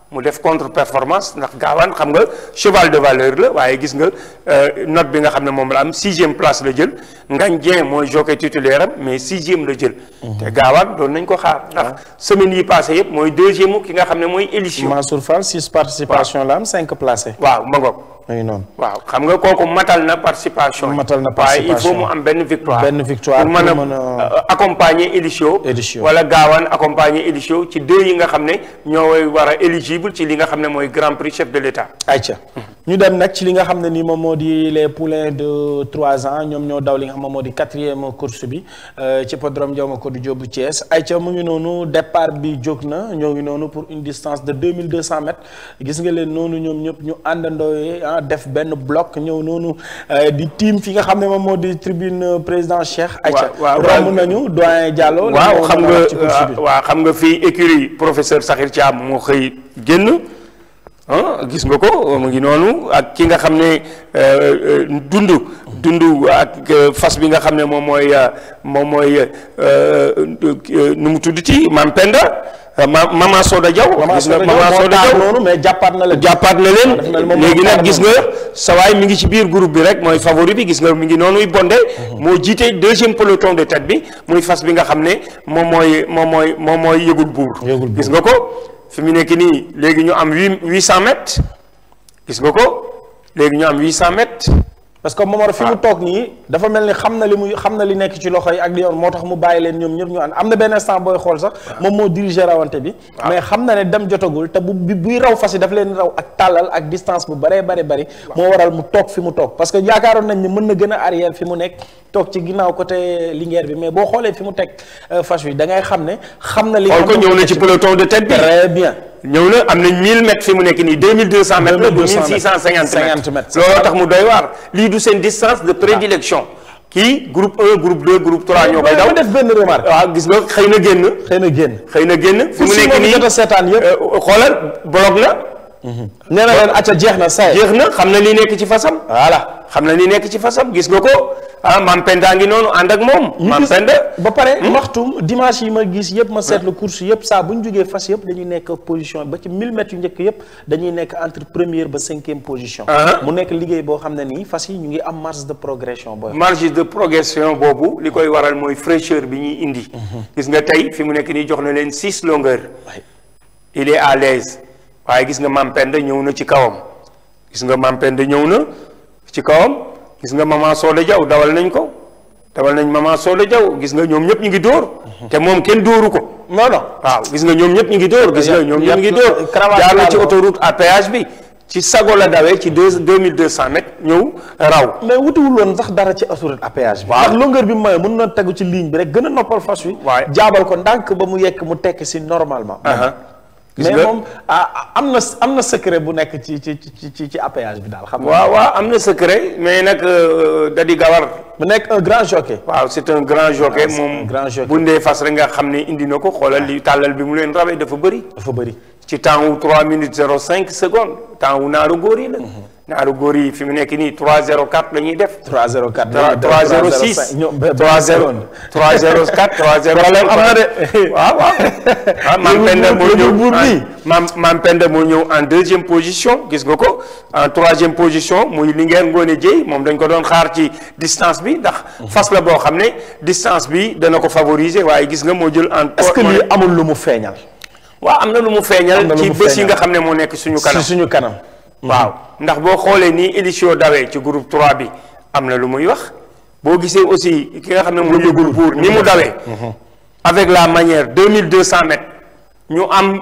mu def contre performance ndax gaawaan xam nga cheval de valeur la waaye gis nga note bi nga xam ne moom la am sixième place la jël Ngagne Dieng mooy jockey titulaire am mais sixième la jël. te gaawaan doon nañ ko xaar ndax semaine yi passé yëpp mooy deuxième ki nga xam ne mooy élision. Mansour Fall six participation la am cinq placés. waaw ma ngoog. muy noonu. waaw xam nga kooku matal na participation. matal na waaye il participation faut mu am benn victoire. benn victoire pour mën pour mën a a- accompagner Elisio. Elisio. wala gaawaan accompagner Elisio ci deux yi nga xam ne ñoo war a éligible ci li nga xam ne mooy grand prix chef de l'État. ayca ñu dem nag ci li nga xam ne ni moom moo di les poulains de trois ans ñoom ñoo daw li nga xam ne moo di quatrième course bi euh, ci hippodrome Ndiaw Macodou Diop bu Thiès ayca mu ngi noonu départ bi jóg na ñoo ngi noonu pour une distance de deux mille deux cent mètres gis nga leen noonu ñoom ñëpp ñu àndandooyee ah def benn bloc ñëw noonu euh, di team fi nga xam ne moom moo di tribune euh, président Cheikh. ayca waaw, romb waaw. nañu doyen Diallo. lan waaw moo xam mën a nga wax ci course bi. waaw xam nga fii écurie professeur Sakhir Thiam moo xëy génn ah gis nga ko mu ngi noonu ak ki nga xam ne euh, euh, dund dund ak euh, fas bi nga xam ne moom mooy euh, moom mooy euh, euh, nu mu tuddati Mam Penda euh, ma Mama Soda Diaw Maman gis nga Soda Mama Diaw moo Soda taar Diaw noonu mais jàppaat na leen. jàppaat na def na leen moom léegi moo nag taar gis nga sawaay mi ngi ci biir groupe bi rek mooy favori bi gis nga mi ngi noonuy bonde moo jiite deuxième peloton de tête bi muy fas bi nga xam ne moom mooy moom mooy moom mooy yëgul buur Yëgul buur. gis nga ko fi mu nekk nii léegi ñu am huit huit cent mètres gis nga ko léegi ñu am huit cent mètres parce que Momar fi mu toog nii dafa mel ni xam na li muy xam na li nekk ci loxo yi ak li yoon moo tax mu bàyyi leen ñoom ñëpp ñu ànd am na benn instant booy xool sax moom moo dirigé rawante bi mais xam na ne dem jotagul te bu bi buy raw fas yi daf leen raw ak tàllal ak distance bu baree bari bari moo waral mu toog fi mu toog parce que yaakaaroon nañ ni mën na gën a arrière fi mu nekk toog ci ginnaaw côté Linguère bi mais boo xoolee fi mu teg euh, fas wi da ngay xam ne xam na li xool ko xam ne ñëw moo na ci nekk peloton de tête bi très bien ñëw na am nañ 1000 mètres fi mu nekk nii 2200 mètres la du 2200 1650 50 mètres mètres. looloo tax mu doy waar lii du seen distance de prédilection kii groupe 1 groupe 2 groupe 3 ñoo koy daw ma def benn remarque waaw gis nga xëy na génn xëy na génn xëy na génn fi mu si nekk moom nii jot a seetaan yëpp euh, xoolal bloc na nee na leen acca jeex na say jeex na xam na li nekk ci fasam voilà xam na li nekk ci fasam gis nga ko ah Mam Penda ngi noonu ànd ak moom ñu Mam gis Penda ba pare maxtum dimanche yi ma gis yëpp ma seetlu course yëpp saa bu ñu jógee fas yëpp dañuy nekk position ba ci 1000 mètres yu njëkk yëpp dañuy nekk entre première ba cinquième position Ah. mu nekk liggéey boo xam ne nii fas yi ñu ngi am marge de progression booy marge de progression boobu li koy waral mooy fraîcheur bi ñuy indi gis nga tey fi mu nekk nii jox na leen six longueurs il est à l'aise waaye gis nga Mam Penda ñëw na ci kawam gis nga Mam Penda ñëw na ci kawam gis nga Mama Soda Diaw dawal nañ ko dawal nañ Mama Soda Diaw gis nga ñoom ñëpp ñu ngi dóor te moom kenn dóoru ko non non waaw gis nga ñoom ñëpp ñu ngi dóor gis nga ñoom ñëpp ñu ngi dóor cravate jaar na laal ci ko. autoroute à péage bi ci sago la dawee ci deux deux mille deux cent mètres ñëw raw mais wutiwul woon sax dara ci autoroute à péage bi Waaw. ndax longueur bi mooy mën na tegu ci ligne bi rek gën a noppal fas wi Waay. jaabal ko ndànk ba mu yekk mu tekk si normalement Aha. gis mais nga moom ah am na am na secret bu nekk ci ci ci ci ci à péage bi daal xam nga waaw waaw am na secret mais nag euh, da di gawar mu nekk un grand jockey waaw c'est un grand jockey c'est un moom grand jockey. bu ndee fas rek nga xam ne indi na ko xoolal li tàllal bi mu leen rawee dafa bëri dafa bëri ci temps wu 3 minutes 05 secondes temps wu naaru góor yi la naaru góor yi fi mu nekk nii 304 la ñuy def 304 306 ñoom 30 304 304 Problème am na de. waaw waaw ah Mam Penda moo Yëgul ñëw buur bi. en- Mam Mam Penda moo ñëw en deuxième position gis nga ko en troisième position muy Linguère Ngone Dieye moom dañ ko doon xaar ci distance bi ndax fas la boo xam ne distance bi dana ko favoriser waaye gis nga moo jël en est-ce que lii amul lu mu feeñal waaw am na lu mu feeñal Am na lu ci mu bés yi feeñal. nga xam ne moo nekk suñu kanam si suñu kanam waaw ndax boo xoolee nii édition dawee ci groupe 3 bi am na lu muy wax boo gisee aussi ki nga xam ne moo yëgul buur ni mu dawee avec la manière 2200 mètres ñu am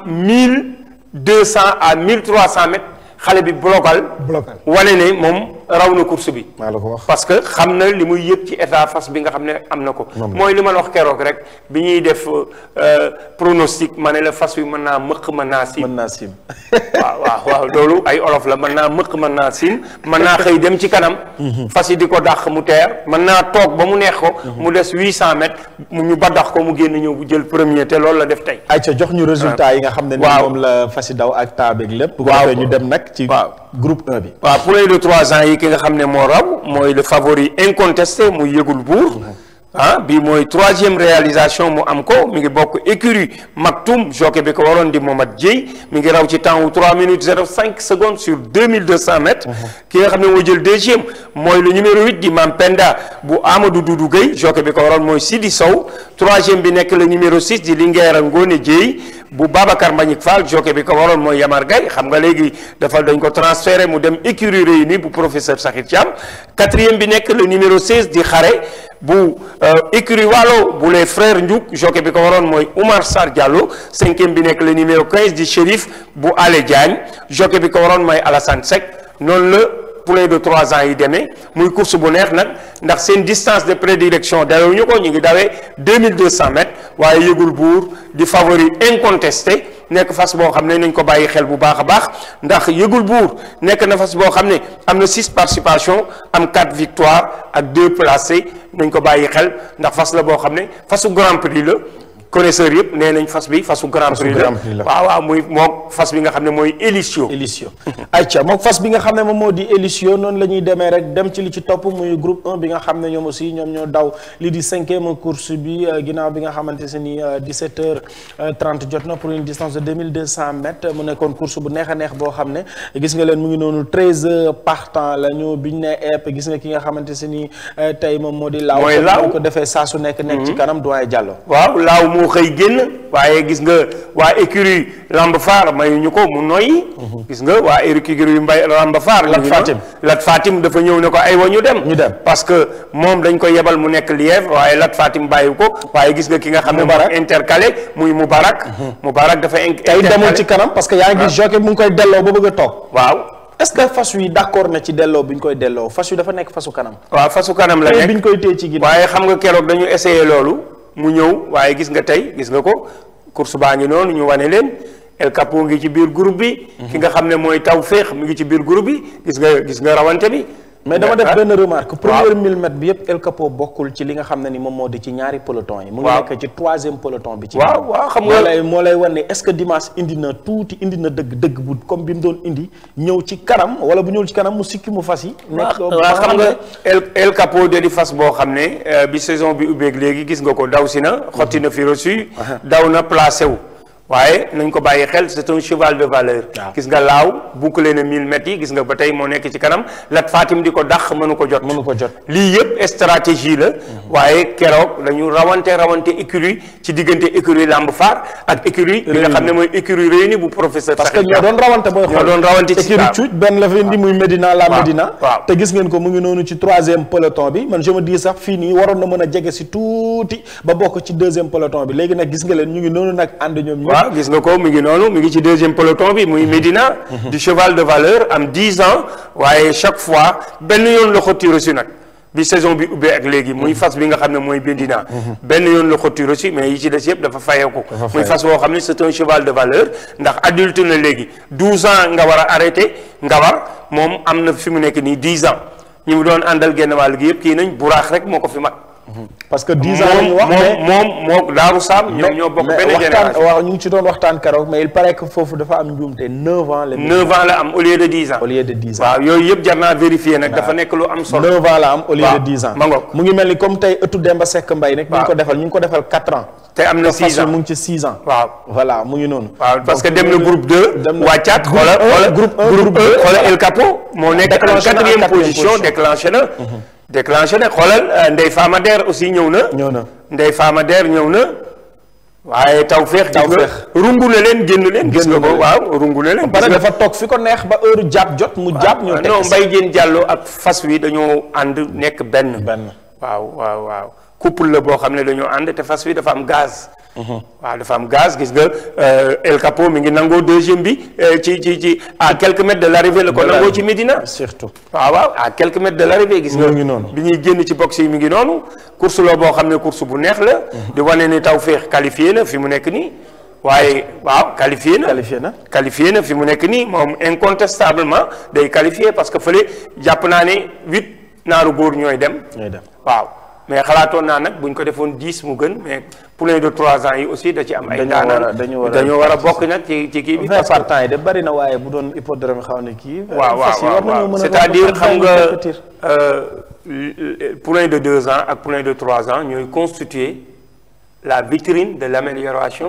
1200 à 1300 mètres xale bi blocal Blocal. wane ne moom raw na course bi maa la ko wax parce que xam na li muy yëg ci état fas bi nga xam ne am na ko mooy li ma la wax keroog rek bi ñuy def euh, pronostic ma ne la fas wi mën naa mëq mën naa si mën naa sim waaw waaw waaw loolu ay olof la mën naa mëq mën naa siin mën naa xëy dem ci kanam fas yi di ko dàq mu teer mën naa toog ba mu neex ko mu des huit cent mètres mu ñu ba dàq ko mu génn ñëw bu jël premier te loolu la def tey ayca jox ñu résultat yi nga xam ne ni Waaw. moom la fasi daw ak taabeeg lépp bu ko Waaw. defee ñu dem nag ci Waaw. groupe 1 bi waaw poulain de trois ans yi ki nga xam ne moo raw mooy le favori incontesté muy yëgul buur ah bii mooy troisième réalisation mu am ko mi ngi bokk écurie Maktoum jockey bi ko waroon di Momad Dieye mi ngi raw ci temps wu 3 minutes 05 secondes sur 2200 mètres. ki nga xam ne moo jël deuxième mooy le numéro 8 di Mampenda bu Amadou Doudou Gueye jockey bi ko waroon mooy Sidi Sow troisième bi nekk le numéro 6 di Linguère Ngone Dieye bu Babacar Mbagnick Fall jockey bi ko waroon mooy Yamar Gaye xam nga léegi dafa dañ ko transféré mu dem écurie Réunie bu professeur Sakhir Thiam quatrième bi nekk le numéro 16 di Xare bu écurie Waalo bu les frères Ndiouk jockey bi ko waroon mooy Oumar Sarr Diallo cinquième bi nekk le numéro 15 di Chérif bu Ale Diagne jockey bi ko waroon mooy Alassane Seck noonu la poulain de trois ans yi demee muy course bu neex nag ndax seen distance de prédilection dawewuñu ko ñu ngi dawee 2200 mètres waaye yëgul buur di favori incontesté nekk fas boo xam ne nañ ko bàyyi xel bu baax a baax ndax yëgul buur nekk na fas boo xam ne am na six participations am quatre victoires ak deux placés nañ ko bàyyi xel ndax fas la boo xam ne fasu grand prix la connaisseur yëpp nee nañ fas bi fasu grand prix la Grand Prix la. waaw waaw muy moom fas bi nga xam ne mooy Elisio Elisio ayca moom fas bi nga xam ne moom moo di Elisio noonu la ñuy demee rek dem ci li ci topp muy groupe 1 bi nga xam ne ñoom aussi ñoom ñoo daw li di cinquième course bi euh, ginnaaw bi nga xamante se ni 17 heures 30 jot na pour une distance de 2200 mètres mu nekkoon course bu neex a neex boo xam ne gis nga leen mu ngi noonu 13 partants la ñu biñ ne epp gis nga ki nga xamante se ni euh, tey moom moo di laaw Mooy comme Laaw. ni ko defee saa su nekk nekk ci kanam doyen Diallo waaw laaw moo xëy génn waaye gis nga waa écurie Lamb Faar mayuñu ko mu noyyi gis nga waa écurie mbay Lamb Faar Lat ñu ngi Fatim. noonu. Lat Fatim dafa ñëw ne ko ay wa ñu dem Ñu dem. parce que moom dañ ko yebal mu nekk lièvre waaye Lat Fatim bàyyi ko waaye gis nga ki nga xam ne Moubarak. moo intercalé muy Moubarak Moubarak dafa in- tey demul intercalé. ci kanam parce que yaa ngi gis jockey mu ngi koy delloo ba bëgg a toog waaw est-ce que fas wi d'accord na ci delloo bi ñu koy delloo fas wi dafa nekk fasu kanam waaw fasu kanam la tey nekk bi ñu koy téye ci ginnaaw waaye xam nga keroog dañu essayé loolu mu ñëw waaye gis nga tey gis nga ko course baa ngi noonu ñu wane leen El Capo ngi ci biir groupe bi ki nga xam ne mooy taw féex mi ngi ci biir groupe bi gis nga gis nga rawante bi mais dama def Ah, benn remarque waaw. première mille mètres bi yëpp El Capo bokkul ci li nga xam ne ni moom moo di ci ñaari peloton yi mu ngi Waaw. nekk ci troisième peloton bi ci waaw ginnaaw. waaw xam moo nga lay moo lay wan ne est-ce que dimanche indi na tuuti indi na dëgg dëgg bu comme bi mu doon indi ñëw ci kanam wala bu ñëwul ci kanam mu sikki mu fas yi nekk waaw xam nga El El Capo de di fas boo xam ne euh, bi saison bi ubbeeg léegi gis nga ko daw si na xotti na fi reçu daw na placé wu waaye nañ ko bàyyi xel c'est un cheval de valeur Waaw. gis nga laaw bouclé na 1000 mètres yi gis nga ba tey moo nekk ci kanam Lat Fatim di ko dàq mënu ko jot mënu ko jot lii yëpp stratégie la waaye keroog dañu rawante rawante écurie ci diggante écurie Lamb Faar ak écurie bi nga xam ne mooy écurie Réunie bu professeur parce que Sakhir ñoo Thiam. doon rawante booy ñoo xool doon rawante ci écurie waaw. Cuuc benn la fa indi muy Médina la waaw, Médina waaw. te gis ngeen ko mu ngi noonu ci troisième peloton bi man je me dis sax fii nii waroon na mën a jege si tuuti ba bokk ci deuxième peloton bi léegi nag gis nga leen ñu ngi noonu nag ànd ñoom ñëpp waaw gis nga ko mi ngi noonu mi ngi ci deuxième peloton bi muy Médina du cheval de valeur am 10 ans waaye chaque fois benn yoon la xotti reçu nag bi saison bi ubbee ak léegi muy fas bi nga xam ne mooy Médina benn yoon la xotti reçu mais yi ci des yëpp dafa fayeeku muy fayeeku. fas boo xam ne c'est un cheval de valeur ndax adulte na léegi 12 ans nga war a arrêté nga war moom am na fi mu nekk nii 10 ans ñi mu doon àndal genn wàll gi yëpp kii nañ buraax rek moo ko fi mag parce que 10 ans la ñu wax moom mais moom moom Daaru Saam ñoom ñoo bokk mais benn waxtaan génération waaw ñu ngi ci doon waxtaan keroog mais il paraît que foofu dafa am njuumte 9 ans la. 9 ans la am au lieu de 10 ans. au lieu de 10 ans. waaw yooyu yëpp jar naa vérifier nag dafa nekk lu am solo. 9 ans la am au lieu waaw, de 10 ans. ma ngoog. mu ngi mel ni comme tey ëttu Demba Seck Mbaye nag. ñu ngi waaw. ko defal ñu ngi ko defal 4 ans. te am na te fas 6 wi ans mu ngi ci 6 ans. waaw. voilà mu ngi noonu. waaw parce que Donc, dem na loolu- groupe 2. dem na- wàccaat groupe xoola un, xoola groupe un, groupe groupe 1 deux, xoola voilà. El Capo moo nekk en Déclenché na en quatrième quatrième position position. déclenché na. déclenché na xoolal euh, Ndeye Fama Der aussi ñëw na. ñëw na. Ndeye Fama Der ñëw na. waaye taw feex gis nga Tawfeex. rungu na leen génn leen. gis Génn nga na ko leen. waaw rungu na leen. pare gis nga dafa toog fi ko neex ba heure jàpp jot mu jàpp ñu teg non si. Mbaye Diène Diallo ak fas wi dañoo ànd nekk benn. benn. waaw waaw waaw couple la boo xam ne dañoo ànd te fas wi dafa am gaz. waaw dafa am gaz gis nga euh, El Capo mi ngi nangoo deuxième bi euh, ci ci ci à quelques mètres de l'arrivée la ko De nangoo l'arrivée. ci Médina. surtout. waaw waaw à quelques mètres de l'arrivée gis nga Mu ngi noonu. bi ñuy génn ci box yi mi ngi noonu course la boo xam ne course bu neex la. di wane ni Tawfekh qualifié na fi mu nekk nii waaye waaw qualifié na. qualifié na. qualifié na fi mu nekk nii moom incontestablement day qualifié parce que fële jàpp naa ne huit naaru góor ñooy dem. ñooy dem. waaw mais xalaatoon naa nag buñ ko defoon dix mu gën mais poulain de trois ans yi aussi da ci am ay. Dañoo war a- daanaan dañu war a- dañoo war a bokk nag ci ci kii bi. 20 parce que partants yi de bari na waaye bu doon hippodrome xaw na kii. waaw fas yi waaw war nañoo waaw mën a c'est-à-dire romb xam vingt nga compétir. euh, poulain de deux ans ak poulain de trois ans ñooy constituer la vitrine de l'amélioration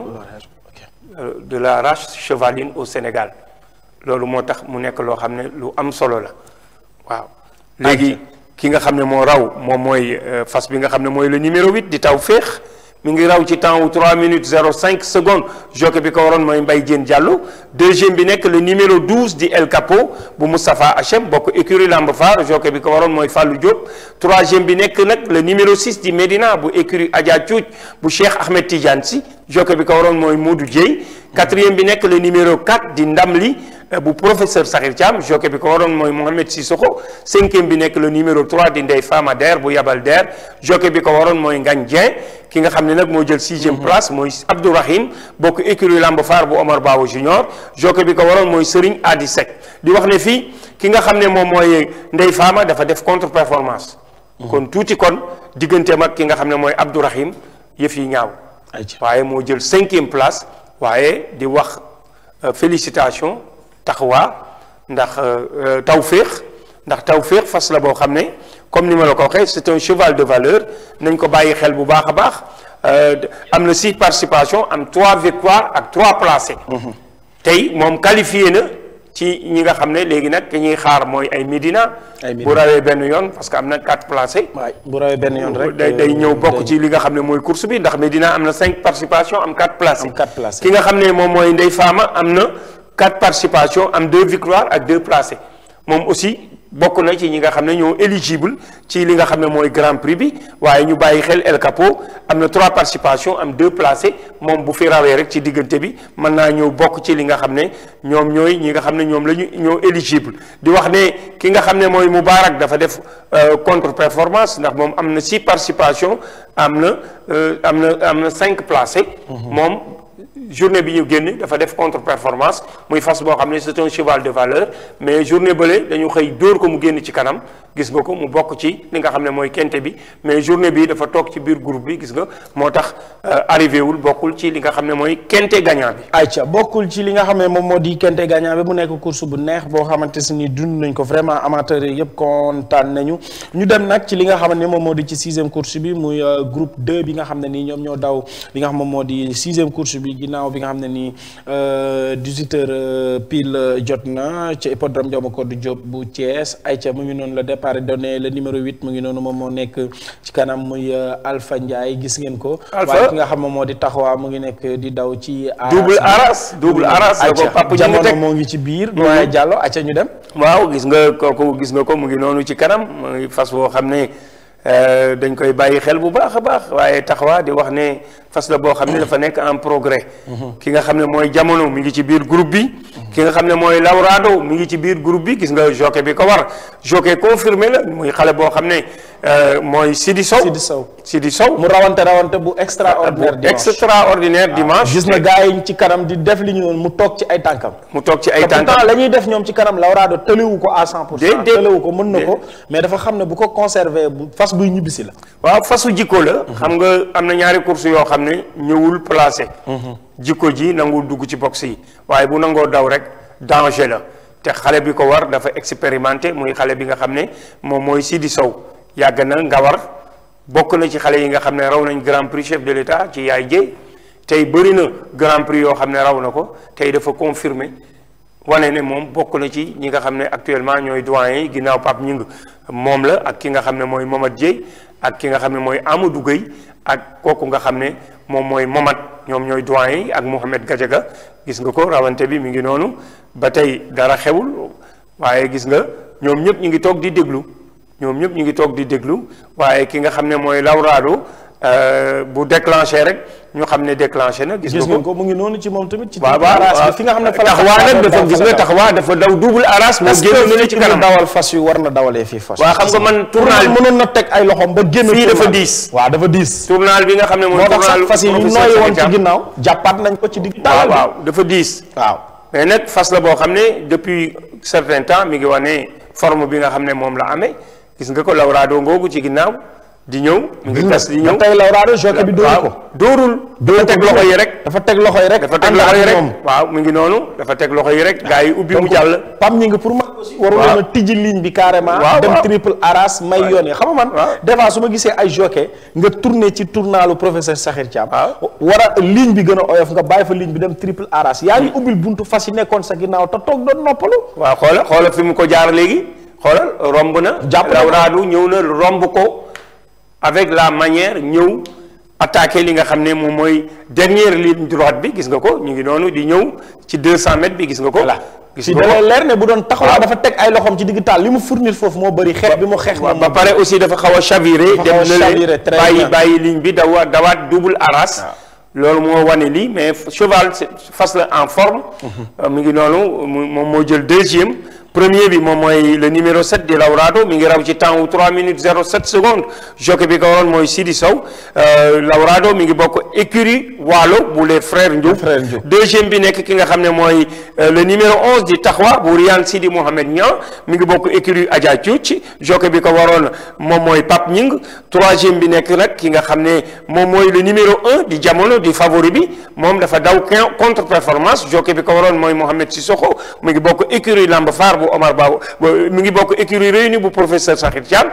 euh, de la race chevaline au Sénégal loolu moo tax mu nekk loo xam ne lu am solo la waaw léegi ki nga xam ne moo raw moom mooy fas bi nga xam ne mooy le numéro 8 di taw féex mi ngi raw ci temps wu 3 minutes 05 secondes jockey bi ko waroon mooy Mbaye Diène Diallo deuxième bi nekk le numéro 12 di El Capo bu Moustapha Hachem bokk écurie Lamb Faar jockey bi ko waroon mooy Fallou Diop troisième bi nekk nag le numéro 6 di Medina bu écurie Adja Thiout bu Cheikh Ahmed Tidiane Sy jockey bi ko waroon mooy Modou Dieye quatrième bi nekk le numéro 4 di Ndamli bu professeur Sakhir Thiam jockey bi ko waroon mooy Mohamed Sissoko cinquième bi nekk le numéro 3 di Ndeye Fama Der bu Yabal Der jockey bi ko waroon mooy Ngagne Dieng ki nga xam ne nag moo jël sixième place mooy Abdourahim bokk écurie Lamb Faar bu Omar Bawo Junior jockey bi ko waroon mooy Serigne Adi Seck di wax ne fii ki nga xam ne moom mooy Ndeye Fama dafa def contre performance kon tuuti kon digganteem ak ki nga xam ne mooy Abdourahim yëf yi ñaaw waaye moo jël cinquième place waaye di wax félicitation taxawaa ndax tawféex ndax tawféex fas la boo xam ne comme ni ma la ko waxee c'est un cheval de valeur nañ ko bàyyi xel bu baax a baax am na six participations am trois victoires ak trois placés. tey moom qualifié na ci ñi nga xam ne léegi nag ki ñuy xaar mooy ay Médina. ay bu rawee benn yoon parce que am na quatre placés. waay bu rawee benn yoon rek. day day ñëw bokk ci li nga xam ne mooy course bi ndax Médina am na cinq participations am quatre placés. am quatre placés. ki nga xam ne moom mooy Ndeye Fama am na. quatre participations am deux victoires ak deux placés moom aussi bokk na ci ñi nga xam ne ñoo éligible ci li nga xam ne mooy grand prix bi waaye ñu bàyyi xel El Capo am na trois participations am deux placés moom bu fi rawee rek ci diggante bi mën naa ñëw bokk ci li nga xam ne ñoom ñooy ñi nga xam ne ñoom la ñu ñoo éligible di wax ne ki nga xam ne mooy Moubarak dafa def contre performance ndax moom am na six participations am na am na am na cinq placés moom journée bi ñu génn dafa def contre performance muy fas boo xam ne c'est un cheval de valeur mais journée bële dañu xëy dóor ko mu génn ci kanam gis nga ko mu bokk ci li nga xam ne mooy kente bi mais journée bi dafa toog ci biir groupe bi gis nga moo tax arrivé wul bokkul ci li nga xam ne mooy kente gagnant bi. ayca bokkul ci li nga xam ne moom moo di kente gagnant bi mu nekk course bu neex boo xamante si ni dund nañ ko vraiment amateurs yi yëpp kontaan nañu ñu dem nag ci li nga xam ne moom moo di ci sixième course bi muy groupe 2 bi nga xam ne nii ñoom ñoo daw li nga xam moom moo di sixième course bi ginnaaw bi nga xam ne nii 18 heures pile jot na ci hippodrome Ndiaw Macodou Diop bu Thiès ayca mu ngi noonu le départ donné le numéro 8 mu ngi noonu moom moo nekk ci kanam muy Alpha Ndiaye gis ngeen ko. Alpha waaye ki nga xam moom moo di taxawaa mu ngi nekk di daw ci. double aras double aras la ko papa ji mu jamono teg moo ngi ci biir. doyen Diallo ayca ñu dem. waaw gis nga kooku gis nga ko mu ngi noonu ci kanam muy fas boo xam ne dañ koy bàyyi xel bu baax a baax waaye taxawaa di wax ne fas la boo xam ne dafa nekk en progrès. ki nga xam ne mooy jamono mi ngi ci biir groupe bi. ki nga xam ne mooy Laurado mi ngi ci biir groupe bi gis nga jockey bi ko war jockey confirmé la muy xale boo xam ne mooy Sidi Sow. Sidi Sow Sidi Sow. mu rawante rawante bu extraordinaire dimanche extraordinaire dimanche. gis na gars yi ci kanam di def li ñu noonu mu toog ci ay tànkam. mu toog ci ay te tànkam pourtant la ñuy def ñoom ci kanam Laurado tëliwu ko à 100 pour cent Déedéet. tëliwu ko mën na ko mais dafa xam ne bu ko conserver bu fas buy ñibbisi la. waaw fasu jikko la. xam nga am na ñaari course yoo xam ne ñëwul placé. jikko ji nangul dugg ci box yi waaye bu nangoo daw rek danger la te xale bi ko war dafa expérimenté muy xale bi nga xam ne moom mooy Sidi Sow yàgg na nga war bokk na ci xale yi nga xam ne raw nañ grand prix chef de l'état ci yaay jéy tey bëri na grand prix yoo xam ne raw na ko tey dafa confirmer wane ne moom bokk na ci ñi nga xam ne actuellement ñooy doyen yi ginnaaw Pape Ñing moom la ak ki nga xam ne mooy Momad Dieye ak ki nga xam ne mooy Amadou Gueye ak kooku nga xam ne moom mooy Momad ñoom ñooy doyen yi ak Mohamed Gadiaga gis nga ko rawante bi mi ngi noonu ba tey dara xewul waaye gis nga ñoom ñëpp ñu ngi toog di déglu ñoom ñëpp ñu ngi toog di déglu waaye ki nga xam ne mooy Laurado bu déclenché rek ñu xam ne déclenché na. gis gis nga ngeen ko ko mu ngi noonu ci moom tamit. ci waaw digg aras waaw bi fi nga xam ne fa la taxawaa nag dafa gis nga taxawaa dafa daw double aras moo est-ce génn na que ci fi kanam dawal fas yu war na dawalee fii fas. waaw xam nga man tournal bi mënoon na teg ay loxoom ba génn. Fii dafa tournal. diis. waaw dafa diis. tournal bi nga xam ne mooy moo tax tournal sax fas yi ñu professeur nooyi woon ci Sakho Thiam. ginnaaw jàppaat nañ ko ci digg waaw taalal bi. waaw dafa diis waaw. mais nag fas la boo xam ne depuis certain temps mi ngi wane forme bi nga xam ne moom la amee gis nga ko Laurado ngoogu ci ginnaaw di ñëw mu ngi gas di ñëw tey Laurado jockey bi dóoru ko dóorul dafa teg loxo yi rek dafa teg loxo yi rek dafa teg loxo yi rek waaw mu ngi noonu dafa teg loxo yi rek gars yi ubbi mu jàll pam ñi ngi pour man aussi waru leen a tijji ligne bi carrément dem triple aras may yoon yi xam nga man des fois su ma gisee ay jockey nga tourné ci tournalu professeur Sakhir Thiam war a ligne bi gën a oyof nga bàyyi fa ligne bi dem triple aras yaa ngi ubbil buntu fas yi nekkoon sa ginnaaw te toog doon noppalu waaw xoola xoola fi mu ko jaar léegi xoolal romb na jàpp Laurado ñëw na romb ko avec la manière ñëw attaqué li nga xam ne moom mooy dernière ligne droite bi gis nga ko ñu ngi noonu di ñëw ci 200 mètres bi gis nga ko. gis nga ko da lay leer ne bu doon taxaw dafa teg ay loxoom ci digg taal li mu fournir foofu moo bëri xeex bi mu xeex. ba pare aussi dafa xaw a chaviré. dem na leen bàyyi bàyyi ligne bi dawa dawaat double aras. loolu moo wane lii mais cheval fas la en forme. mu ngi noonu moom moo jël deuxième. premier bi moom mooy le numéro 7 di Laurado mi ngi raw ci temps wu 3 minutes 07 secondes jockey bi ko waroon mooy Sidi Sow Laurado mi ngi bokk écurie Waalo bu les frères Ndiouf deuxième bi nekk ki nga xam ne mooy le numéro 11 di Taxwa bu Riyaan Sidi Mohamed Niang mi ngi bokk écurie Adja Cuuc jockey bi ko waroon moom mooy Pape Ñing troisième bi nekk nag ki nga xam ne moom mooy le numéro 1 di jamono di favori bi moom dafa daw contre performance jockey bi ko waroon mooy Mohamed Sissoko mi ngi bokk écurie Lamb Faar Omar Ba mi ngi bokk écurie réunie bu professeur Sakhir Thiam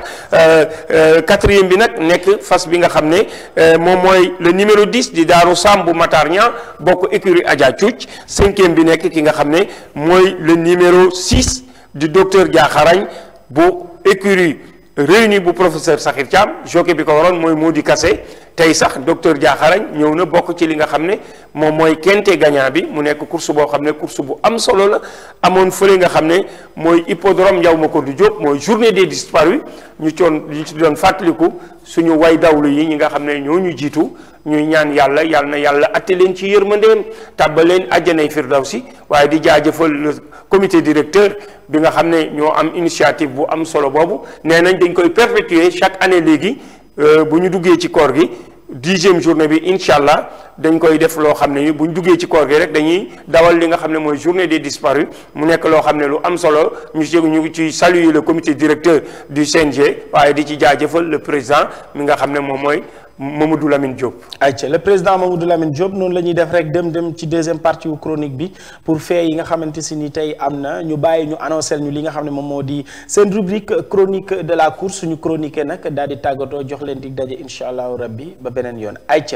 quatrième bi nag nekk fas bi nga xam ne moom mooy le numéro 10 di Daaru Sam bu Matar Niang bokk écurie Adja Cuuc cinquième bi nekk ki nga xam ne mooy le numéro 6 di docteur Diakharañ bu écurie réunie bu professeur Sakhir Thiam jockey bi ko waroon mooy Mody Kassé tey sax docteur Diakharañ ñëw na bokk ci li nga xam ne moom mooy kente gagnant bi mu nekk course boo xam ne course bu am solo la amoon fële nga xam ne mooy hippodrome Ndiaw Macodou Diop mooy journée des disparus ñu coon ñu ci doon fàttaliku suñu way dawlu yi ñi nga xam ne ñoo ñu jiitu ñuy ñaan yàlla yàlla na yàlla atte leen ci yërmandeem tàbbal leen àjjanay firdawsi waaye di jaajëfal le comité directeur bi nga xam ne ñoo am initiative bu am solo boobu nee nañ dañ koy perpétuer chaque année léegi bu ñu duggee ci koor gi dixième journée bi incha allah dañ koy def loo xam ne ni bu ñu duggee ci koor gi rek dañuy dawal li nga xam ne mooy journée des disparus mu nekk loo xam ne lu am solo ñu ci ñu ngi ci saluer le comité directeur du CNG waaye di ci jaajëfal le président mi nga xam ne moom mooy Mamadou Lamine Diop. ayca le président Mamadou Lamine Diop noonu la ñuy def rek dem dem ci deuxième partie wu chronique bi pour fee yi nga xamante si ni tey am na ñu bàyyi ñu annoncé ñu li nga xam ne moom moo di seen rubrique chronique de la course suñu chroniqué nag daal di tàggatoo jox leen dig daje incha allahu rabbi ba beneen yoon ayca.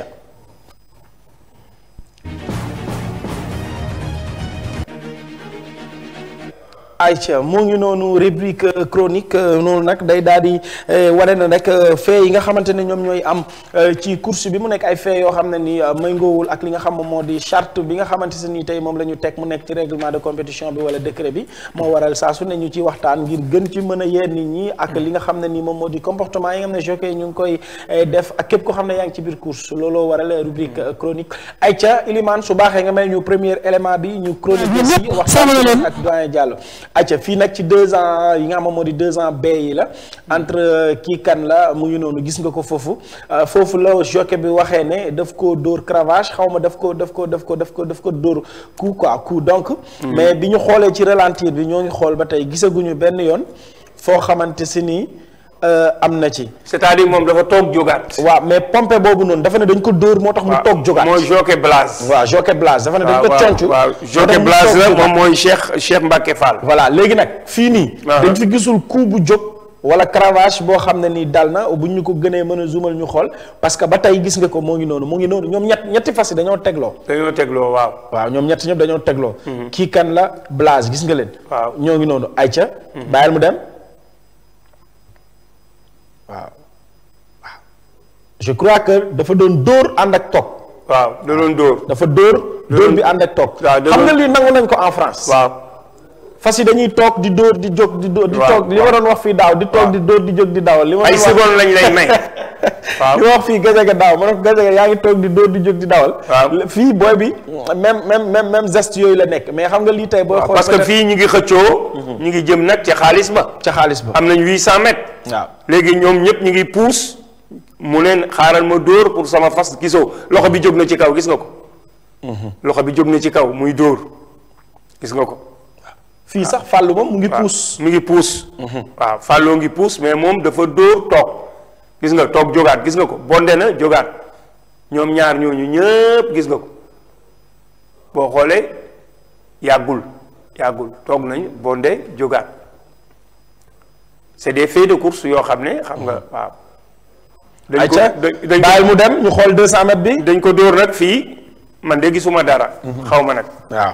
ayca moo ngi noonu rubrique chronique noonu nag day daal di wane na rek fee yi nga xamante ne ñoom ñooy am ci course bi mu nekk ay fee yoo xam ne ni méngoowul ak li nga xam moom moo di charte bi nga xamante ne ni tey moom la ñu teg mu nekk ci règlement de compétition bi wala décret bi moo waral saa su ne ñu ci waxtaan ngir gën ci mën a yee nit ñi ak li nga xam ne ni moom moo di comportement yi nga xam ne jockey ñu ngi koy def ak képp ko xam ne yaa ngi ci biir course looloo waral rubrique chronique ayca Ilimane su baaxee nga may ñu premier élément bi ñu chronique si waxtaan ak doyen Diallo acca fii nag ci deux ans yi nga xam moo di deux ans bay yi la entre kii kan la mu ngi noonu gis nga ko foofu foofu la jockey bi waxee ne daf ko dóor cravache xaw ma daf ko daf ko daf ko daf ko daf ko dóor coup quoi coup donc mais bi ñu xoolee ci ralentir bi ñoo ngi xool ba tey gisaguñu benn yoon foo xamante si nii am na ci. c'est-à-dire moom dafa toog jógaat. waaw mais pompe boobu noonu dafa ne dañ ko dóor moo tax mu toog jógaat. mooy jockey Blaze. waaw jockey Blaze dafa ne dañ ko concu. waaw jockey Blaze la moom mooy Cheikh Cheikh Mbacke Fall. voilà léegi nag fii nii. dañ fi gisul coup bu jóg. wala cravache boo xam ne nii dal na bu ñu ko gënee mën a zoomal ñu xool parce que ba tey gis nga ko moo ngi noonu moo ngi noonu ñoom ñett ñetti fas yi dañoo tegloo. dañoo tegloo waaw. waaw ñoom ñett ñëpp dañoo tegloo. kii kan la Blaze gis nga leen. waaw ñoo ngi noonu ayca. bàyyil mu dem. waaw waaw je crois que dafa doon dóor ànd ak toog. waaw da doon dóor. dafa dóor. dóor bi ànd ak toog. waaw xam nga lii nangu nañ ko en France. waaw. fas yi dañuy toog di dóor di jóg di dóor di toog li ma doon wax fii daaw di toog di dóor di jóg di dawal li ma ay seconde lañ lay may. waaw li ma wax fii gajaga daaw ma ne ko gajaga yaa ngi toog di dóor di jóg di dawal. waaw fii booy bi même même même même geste yooyu la nekk mais xam nga lii tey booy. xool parce que fii ñu ngi xëccoo. ñu ngi jëm nag ca xaalis ba. ca xaalis ba am nañ 800 mètres. waaw léegi ñoom ñëpp ñu ngi puus mu leen xaaral ma dóor pour sama fas gisoo loxo bi jóg na ci kaw gis nga ko. loxo bi jóg na ci kaw muy dóor gis nga ko. fii sax fàllu moom mu ngi puus. mu ngi puus. waaw fàlloo ngi puus mais moom dafa dóor toog gis nga toog jógaat gis nga ko bonde na jógaat ñoom ñaar ñooñu ñëpp gis nga ko boo xoolee yàggul yàggul toog nañ bonde jógaat c'est des faits de course yoo xam ne xam nga waaw. dañ ko ayca dañ bàyyil mu dem ñu xool 200 mètres bi. dañ ko dóor nag fii man de gisuma dara. xaw ma nag. waaw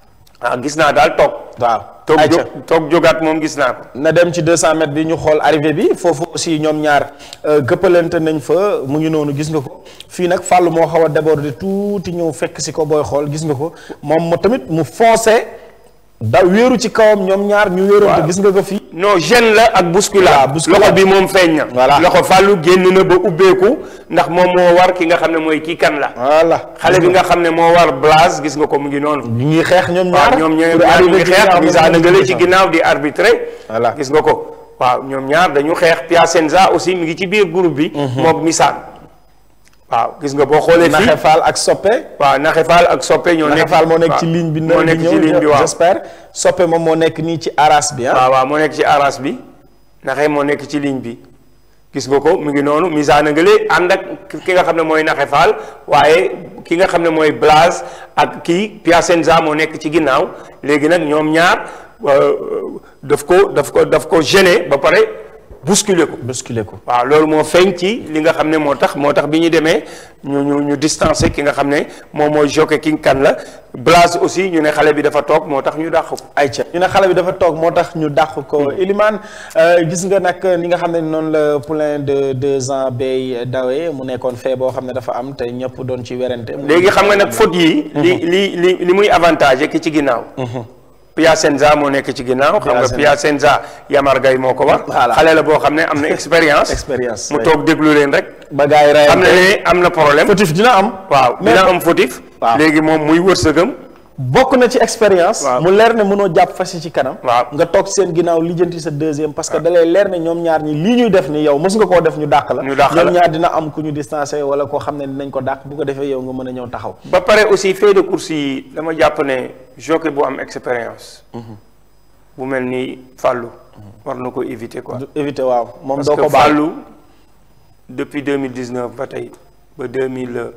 ah gis naa daal toog. waaw. toog ayca jóg toog jógaat moom gis naa ko. na dem ci 200 mètres bi ñu xool arrivée bi foofu aussi ñoom ñaar gëppalante nañ fa mu ngi noonu gis nga ko fii nag fàll moo xaw a déborder tuuti ñëw fekk si ko booy xool gis nga ko moom mu tamit mu foncé da wéeru ci kawam ñoom ñaar ñu wéeroonte Waaw. gis nga ko fii non gêne la ak bousculade. Waaw, bousculade. loxo bi moom feeñ na. Voilà. loxo fàllu génn na ba ubbeeku ndax moom moo war ki nga xam ne mooy kii kan la. voilà xale bi nga xam ne moo war Blaise gis nga ko mu ngi noonu. ñu ngi xeex ñoom waaw ñaar ñoom ñooy pour ñaar ñu arriver ngi ci li nga xeex xam ne Misa moom na mooy ngale ci deuxième. ginnaaw di arbitré. Voilà. gis nga ko waaw ñoom ñaar dañu xeex Piacenza aussi mi ngi ci biir groupe bi. moom Misaan. waaw gis nga boo xoolee fii Naxe Fall ak Soppe waaw Naxe Fall ak Soppe ñoo nekk Naxe Fall moo nekk waaw, ci ligne bi moo nekk ci ligne bi waaw j'espère Soppe moom moo nekk nii ci aras bi ah waaw waaw moo nekk ci aras bi Naxe moo nekk ci ligne bi gis nga ko mu ngi noonu Misa na ngale ànd ak ki nga xam ne mooy Naxe Fall waaye ki nga xam ne mooy Blaise ak kii Piacenza moo nekk ci ginnaaw léegi nag ñoom ñaar euh, daf ko daf ko daf ko gêné ba pare bousculer ko. bousculer ko waaw loolu moo feeñ ci li nga xam ne moo tax moo tax bi ñu demee ñu ñu ñu distancé ki nga xam ne moom mooy jockey king kan la Blaise aussi ñu ne xale bi dafa toog moo tax ñu dàq ko. ayca ñu ne xale bi dafa toog moo tax ñu dàq ko Elimane gis nga nag ni nga xam ne noonu la poulain de deux ans bay dawee mu nekkoon fee boo xam ne dafa am te ñëpp doon ci werante léegi xam nga nag faute yi. li li li li muy avantage ki ci ginnaaw. Piacenza moo nekk ci ginnaaw. xam nga Piacenza. Piacenza Yamar Gaye moo ko war. Voilà. xale la boo xam ne am na expérience. Expérience, mu oui. toog déglu leen rek. ba gars yi rey xam na ne am na problème. fautif dina am waaw mais dina am fautif. waaw. léegi moom muy wërsëgam. bokk na ci expérience Waaw. mu leer ne mënoo jàpp fas yi ci kanam Waaw. nga toog seen ginnaaw lijjanti sa deuxième parce que da lay leer ne ñoom ñaar ñi lii ñuy def ni yow mës nga koo def ñu dàq la Ñu dàq la. ñoom ñaar dina am ku ñu distancé wala koo xam ne dinañ ko dàq bu ko defee yow nga mën a ñëw taxaw ba pare aussi fait de course yi dama jàpp ne jockey bu am expérience. bu mel ni Fallou. war na ko éviter quoi. du éviter waaw moom parce doo que ko baal Fallou depuis deux mille dix neuf ba tey ba deux mille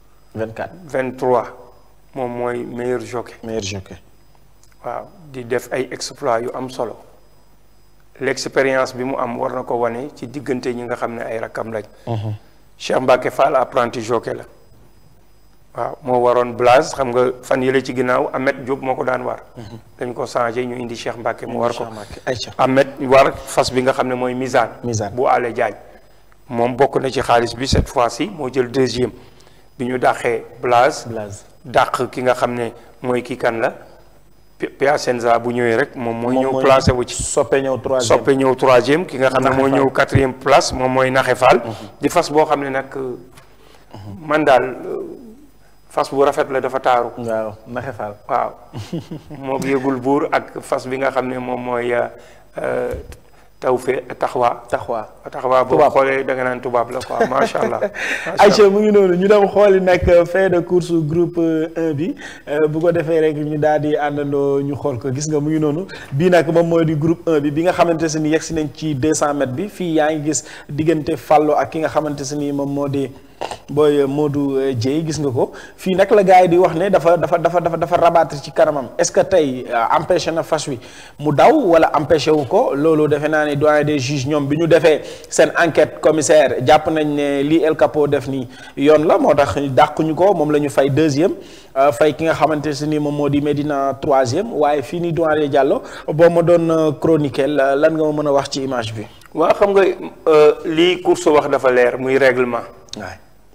24 vingt trois moom mooy meilleur jockey. meilleur jockey waaw di def ay exploits yu am solo l'expérience bi mu am war na ko wane ci diggante ñi nga xam ne ay rakkam lañ. Cheikh Mbacke Fall apprenti jockey la. waaw moo waroon Blaise xam nga fan yële ci ginnaaw Ahmed Diop moo ko daan war. dañ ko changé ñu indi Cheikh Mbacke mu war ko. ayca Ahmed war fas bi nga xam ne mooy Misaan. Misaan. bu Allé Diagne moom bokk na ci xaalis bi cette fois-ci moo jël deuxième bi ñu dàqee Blaise. Blaise dàq ki nga xam ne mooy kii kan la Pi- Piacenza bu ñëwee rek moom mooy moom ñëw mooy placé wu ci soppe ñëw troisième soppe ñëw troisième ki nga xam ne Naxe moo Fall. ñëw quatrième place moom mooy Naxe Fall di fas boo xam ne nag euh, man daal euh, fas bu rafet la dafa taaru waaw naxe faal waaw moo yëgul buur ak fas bi nga xam ne moom mooy euh, taw fe taxawaa taxawaa taxawaa boo Tubaab. xoolee da nga naan tubaab la quoi macha allah macha allah. Aïcha mu ngi noonu ñu dem xooli nag fait de course groupe 1 bi euh, bu ko defee rek ñu daal di àndandoo ñu xool ko gis nga mu ngi noonu bii nag moom mooy di groupe 1 bi bi nga xamante se ni yegg si nañ ci 200 mètres bi fii yaa ngi gis diggante Fallou ak ki nga xamante se ni moom moo di booy Modou euh, Dieye gis nga ko fii nag la gars yi di wax ne dafa dafa dafa dafa dafa rabattre ci kanamam est-ce que tey euh, empêché na fas wi mu daw wala empêché wu ko loolu defe naa ne doyen des juges ñoom bi ñu defee seen enquête commissaire jàpp nañ ne lii El Capo def nii yoon la moo tax dàquñu ko moom la ñu fay deuxième euh, fay ki nga xamante ne ni moom moo di Medina troisième waaye fii nii doyen Diallo boo ma doon euh, chroniquer la- lan nga ma mën a wax ci image bi. waaw xam nga euh, lii course wax dafa leer muy règlement waay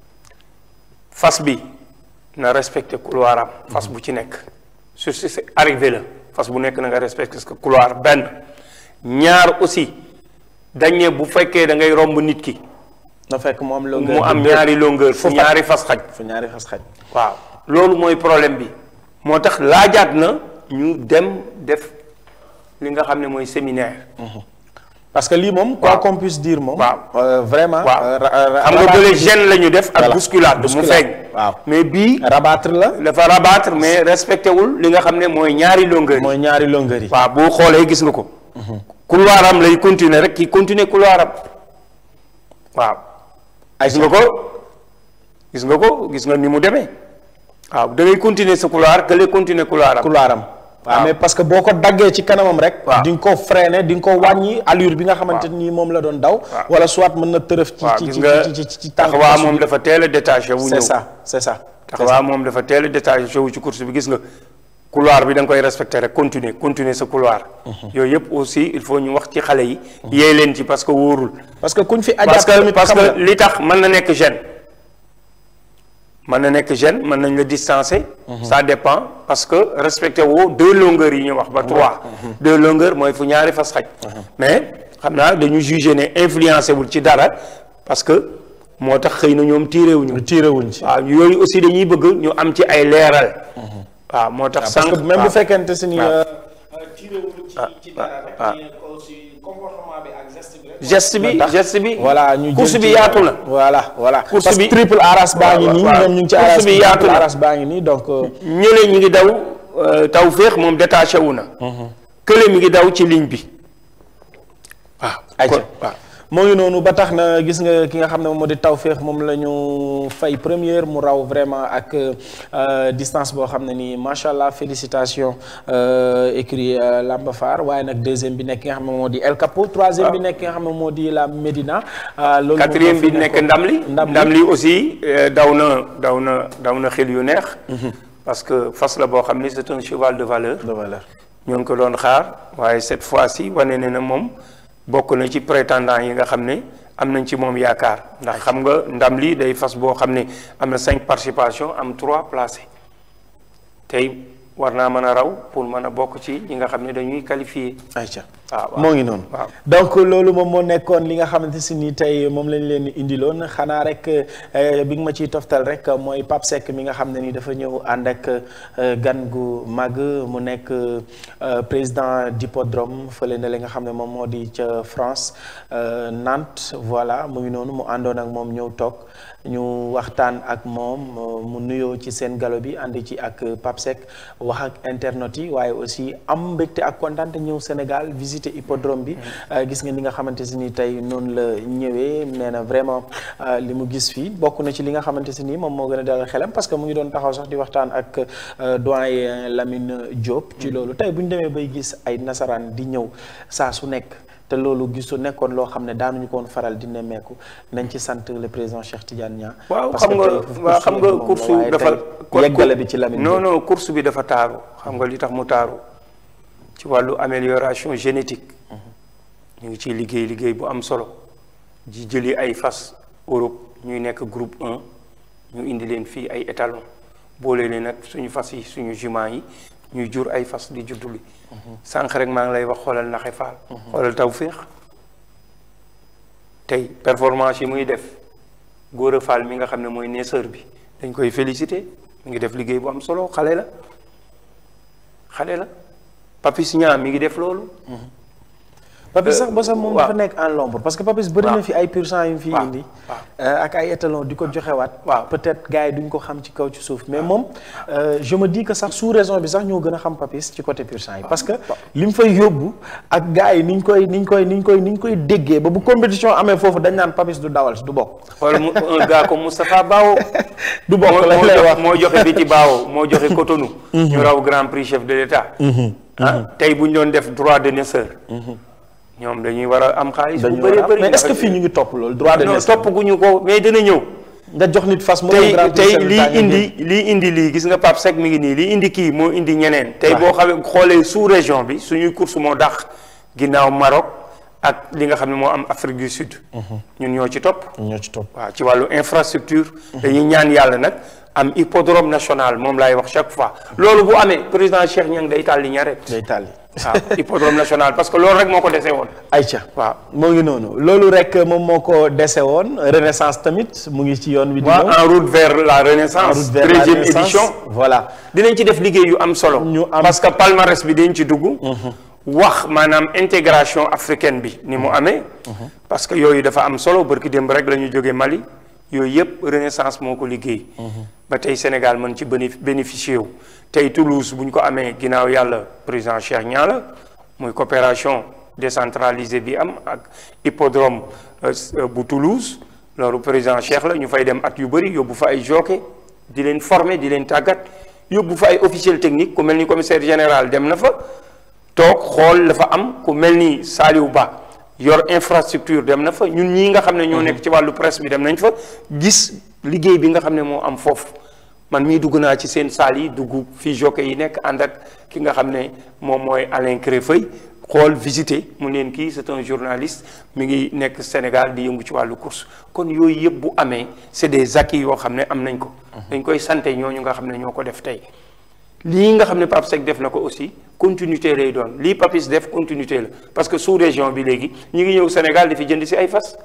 fas bi na respecté couloir am fas bu ci nekk su si si arrivé la fas bu nekk na nga respecté ce couloir benn ñaar aussi dañ ne bu fekkee da ngay romb nit ki na fekk mu am longueur mu am de deux. ñaari longueur fu Fu ñaari fas xaj fu ñaari fas xaj. waaw loolu mooy problème bi moo tax laajaat na ñu dem def li nga xam ne mooy séminaire parce que lii moom. quoi Waaw. qu'on puisse dire moom. Waaw. euh, vraiment. waaw euh, ra- ra- xam nga rabattre bële bi- gêne la ñu def ak Voilà. bousculade mu Bousculade. feeñ waaw mais bii rabattre la. dafa rabattre mais respecté wul li nga xam ne mooy ñaari longueur yi mooy ñaari longueur yi. waaw boo xoolee gis nga ko couloir am lay continuer rek ki continuer couloir am waaw gis nga ko gis nga ko gis nga ni mu demee waaw da ngay continuer sa couloir que les continuer couloir am couloir am waaw waaw. mais parce que boo ko daggee ci kanamam rek waaw. di nga ko freiner di nga ko wàññi allure bi nga xamante ni moom la doon daw waaw. wala soit mën na tërëf ci waaw ci gis ci nga ci ci ci tànk taxawaa course moom bi. dafa teel a détaché wu c'est ñëw ça c'est ça taxawaa moom dafa teel a détaché wu ci course bi gis nga couloir bi da nga koy respecté rek continuer continuer sa couloir yooyu yëpp aussi il faut ñu wax ci xale yi yeey leen ci parce que wóorul parce que kuñ fi parce ajaat que tamit parce xam que nga li tax mën na nekk gêne mën na nekk gêne mën nañ la distancer ça dépend parce que respecté woo deux longueurs yi ñu wax ba trois deux longueurs mooy fu ñaari fas xaj mais xam naa dañu jugé ne influencé wul ci dara parce que moo tax xëy na ñoom tiré wuñu tiré wuñ ci waaw yooyu aussi dañuy bëgg ñu am ci ay leeral waaw moo tax parce que sànq même bu waaw. fekkente si ni waaw. euh, tiré wuñ ci ci dara rek waaw. mais aussi comportement bi ak geste bi rek geste bi tax geste bi voilà ñu course jël bi ci- yaatu na voilà voilà Course parce que bi- triple aras baa ngi waaw, nii waaw. ñoom ñu ngi ci Course aras bi yaatu triple na. aras baa ngi nii donc euh, ñële ñi ngi daw taw féex moom détaché wu na kële mi ngi daw ci ligne bi waaw ayca kon- waaw moo ngi noonu ba tax na gis nga ki nga xam ne moom moo di Tawfekh moom la ñu fay première mu raw vraiment ak euh, distance boo xam ne nii macha allah félicitations euh, écrit euh, Lamba Far waaye nag deuxième bi nekk ki nga xam ne moo di El Capo troisième bi nekk ki nga xam ne moo di la Médina. euh, loolu moom quatrième moo bi fi nekk nekkoon. ndam li ndam li ndam li aussi euh, daw na daw na daw na xel yu neex parce que fas la boo xam ni c'est un cheval de valeur de valeur. ñoo ngi ko doon xaar waaye cette fois-ci wane ne na moom bokk na ci prétendant yi nga xam ne am nañ ci moom yaakaar ndax xam nga ndam li day fas boo xam ne am na cinq participations am trois placés tey war naa mën a raw pour mën a bokk ci ñi nga xam ne dañuy qualifié ayca waaw waaw. moo ngi noonu. waaw. donc loolu moom moo nekkoon li nga xamante si ni tey moom lañ leen indiloon xanaa rek eh, bi nga ma ciy toftal rek mooy Pape Seck mi nga xam ne ni dafa ñëw ànd ak eh, gan gu mag mu nekk eh, président d'hippodrome fële na li nga xam ne moom moo di ca France eh, Nantes voilà mu ngi noonu mu àndoon ak moom ñëw toog ñu waxtaan ak moom mu nuyoo ci seen galo bi ànd ci ak Pape Seck wax ak internautes yi waaye aussi am mbégte ak kontaan te ñëw Sénégal visiter hippodrome bi gis nga ni nga xamante si ni tey noonu la ñëwee nee na vraiment euh, li mu gis fii bokk na ci li nga xamante si ni moom moo gën a dalal xelam parce que mu ngi doon taxaw sax di waxtaan ak euh, doyen Lamine Diop. ci loolu tey bu ñu demee bay gis ay nasaraan di ñëw saa su nekk. te loolu gisu nekkoon loo xam ne daanuñu ko woon faral di nemmeeku nañ ci sant le président Cheikh Tidiane Niang. waaw parce xam que nga tey waaw xam nga moom la course waaye dafa tey yeggale bi ci Lamine non Diop. non course bi dafa taaru xam nga li tax mu taaru ci wàllu amélioration génétique ñu ngi ciy liggéey liggéey bu am solo ji jëli ay fas Europe ñuy nekk groupe 1 ñu indi leen fii ay étalon boole leen nag suñu fas yi suñu jument yi ñuy jur ay fas di judduli sànq rek maa ngi lay wax xoolal naxe faal xoolal taw féex tey performance yi muy def góor a faal mi nga xam ne mooy neeseur bi dañ koy féliciter mi ngi def liggéey bu am solo xale la xale la Papis Niang mi ngi def loolu Papis sax ba sax moom waaw. dafa nekk en l'ombre parce que Papis bëri na waaw. fi ay pur sang yu mu fi waaw. indi waaw. euh, ak ay étalons di ko joxewaat waaw. peut-être gars yi duñ ko xam ci kaw ci suuf mais moom euh, je me dis que sax sous raison bi sax ñoo gën a xam Papis ci côté pur sang yi parce que li mu fay yóbbu ak gars yi ni ñu koy ni ñu koy ni ñu koy ni ñu koy déggee ba bu compétition amee foofu dañ naan Papis du dawal du bokk xool mu un gars comme Moustapha Bao du bokk moo lañ moo lay jox- wax moo joxe biti Bao moo joxe Cotonou ñu raw grand prix chef de l'État ah tey bu ñu doon def droit de naisseur ñoom dañuy war a am xaalis bu dañu bëree war a- bëri mais est-ce que fii ñu ngi topp loolu droit de non naissance topp gu ñu ko mais dina ñëw nga jox nit fas mu tey dem Grand Prix tey Chef de lii l'État nga indi jël. lii indi lii gis nga Pape Seck mi ngi nii lii indi kii moo indi ñeneen tey waaw. boo xamee xoolee sous région bi suñuy course moo dàq ginnaaw Maroc ak li nga xam ne moo am Afrique du Sud ñun ñoo ci topp ñoo ci topp waaw ci wàllu infrastructure dañuy ñaan yàlla nag am hippodrome national moom laay wax chaque fois loolu bu amee président Cheikh Niang day tàlli ñaret day tàlli waaw hippodrome national parce que loolu rek moo ko dese woon Aïcha waaw moo ngi noonu loolu rek moom moo ko dese woon renaissance tamit mu ngi ci yoon wi di waaw ñëw en route vers la En renaissance route vers la treizième renaissance. édition voilà dinañ ci def liggéey yu am solo. Ñu am- parce que palmarès bi dañ ci dugg. wax maanaam intégration africaine bi ni mu amee. parce que yooyu dafa am solo barki démb rek la ñu jógee Mali yooyu yëpp renaissance moo ko liggéey. ba tey Sénégal mën ci bénéf bénéficier wu. tey Toulouse bu ñu ko amee ginnaaw yàlla président Cheikh Niang la muy coopération décentralisé bi am ak hippodrome bu Toulouse loolu président Cheikh la ñu fay dem at yu bëri yóbbu fa ay jockey di leen former di leen tàggat yóbbu fa ay officiel technique ku mel ni commissaire général dem na fa toog xool la fa am ku mel ni Saliou Ba yor infrastructure dem na fa ñun ñii nga xam ne ñoo nekk ci wàllu presse bi dem nañ fa gis liggéey bi nga xam ne moo am foofu man mii dugg naa ci seen saal yi dugg fii jockey yi nekk ànd ak ki nga xam ne moom mooy Alain Créfeuille xool visiter mu leen kii c'est un journaliste mi ngi nekk Sénégal di yëngu ci wàllu course kon yooyu yëpp bu amee c'est des acquis yoo xam ne am nañ ko dañ koy sante ñooñu nga xam ne ñoo ko def tey lii nga xam ne Pape Seck def na ko aussi continuité lay doon lii Papis def continuité la parce que sous région bi léegi ñu ngi ñëw Sénégal di fi jënd si ay fas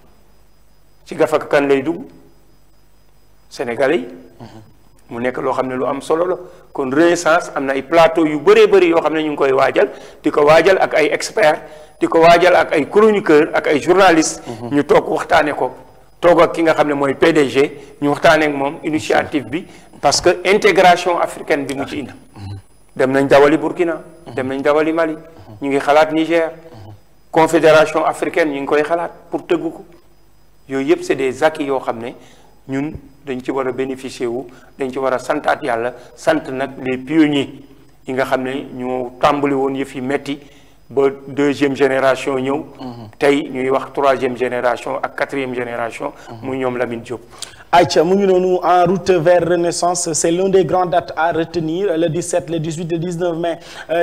ci gafaka kan lay dugg Sénégalais yi mu nekk loo xam ne lu am solo la kon renaissance am na ay plateau yu bëree bëri yoo xam ne ñu ngi koy waajal di ko waajal ak ay experts di ko waajal ak ay chroniqueurs ak ay journalistes. ñu toog waxtaanee ko toog ak ki nga xam ne mooy PDG ñu waxtaanee ak moom initiative bi parce que intégration africaine bi mu ci indi. dem nañ dawali Burkina. dem nañ dawali Mali. ñu ngi xalaat Niger. confédération africaine ñu ngi koy xalaat pour tëgg ko yooyu yëpp c'est des acquis yoo xam ne ñun. dañ ci war a bénéficier wu dañ ci war a santaat yàlla sant nag les pionniers yi nga xam ne ñoo tàmbali woon yëf yi metti ba deuxième génération ñëw tey ñuy wax troisième génération ak quatrième génération muy ñoom Lamine Diop Aïcha mu ngi noonu en route vers Renaissance c'est l'une des grandes dates à retenir le 17 le 18 le 19 mai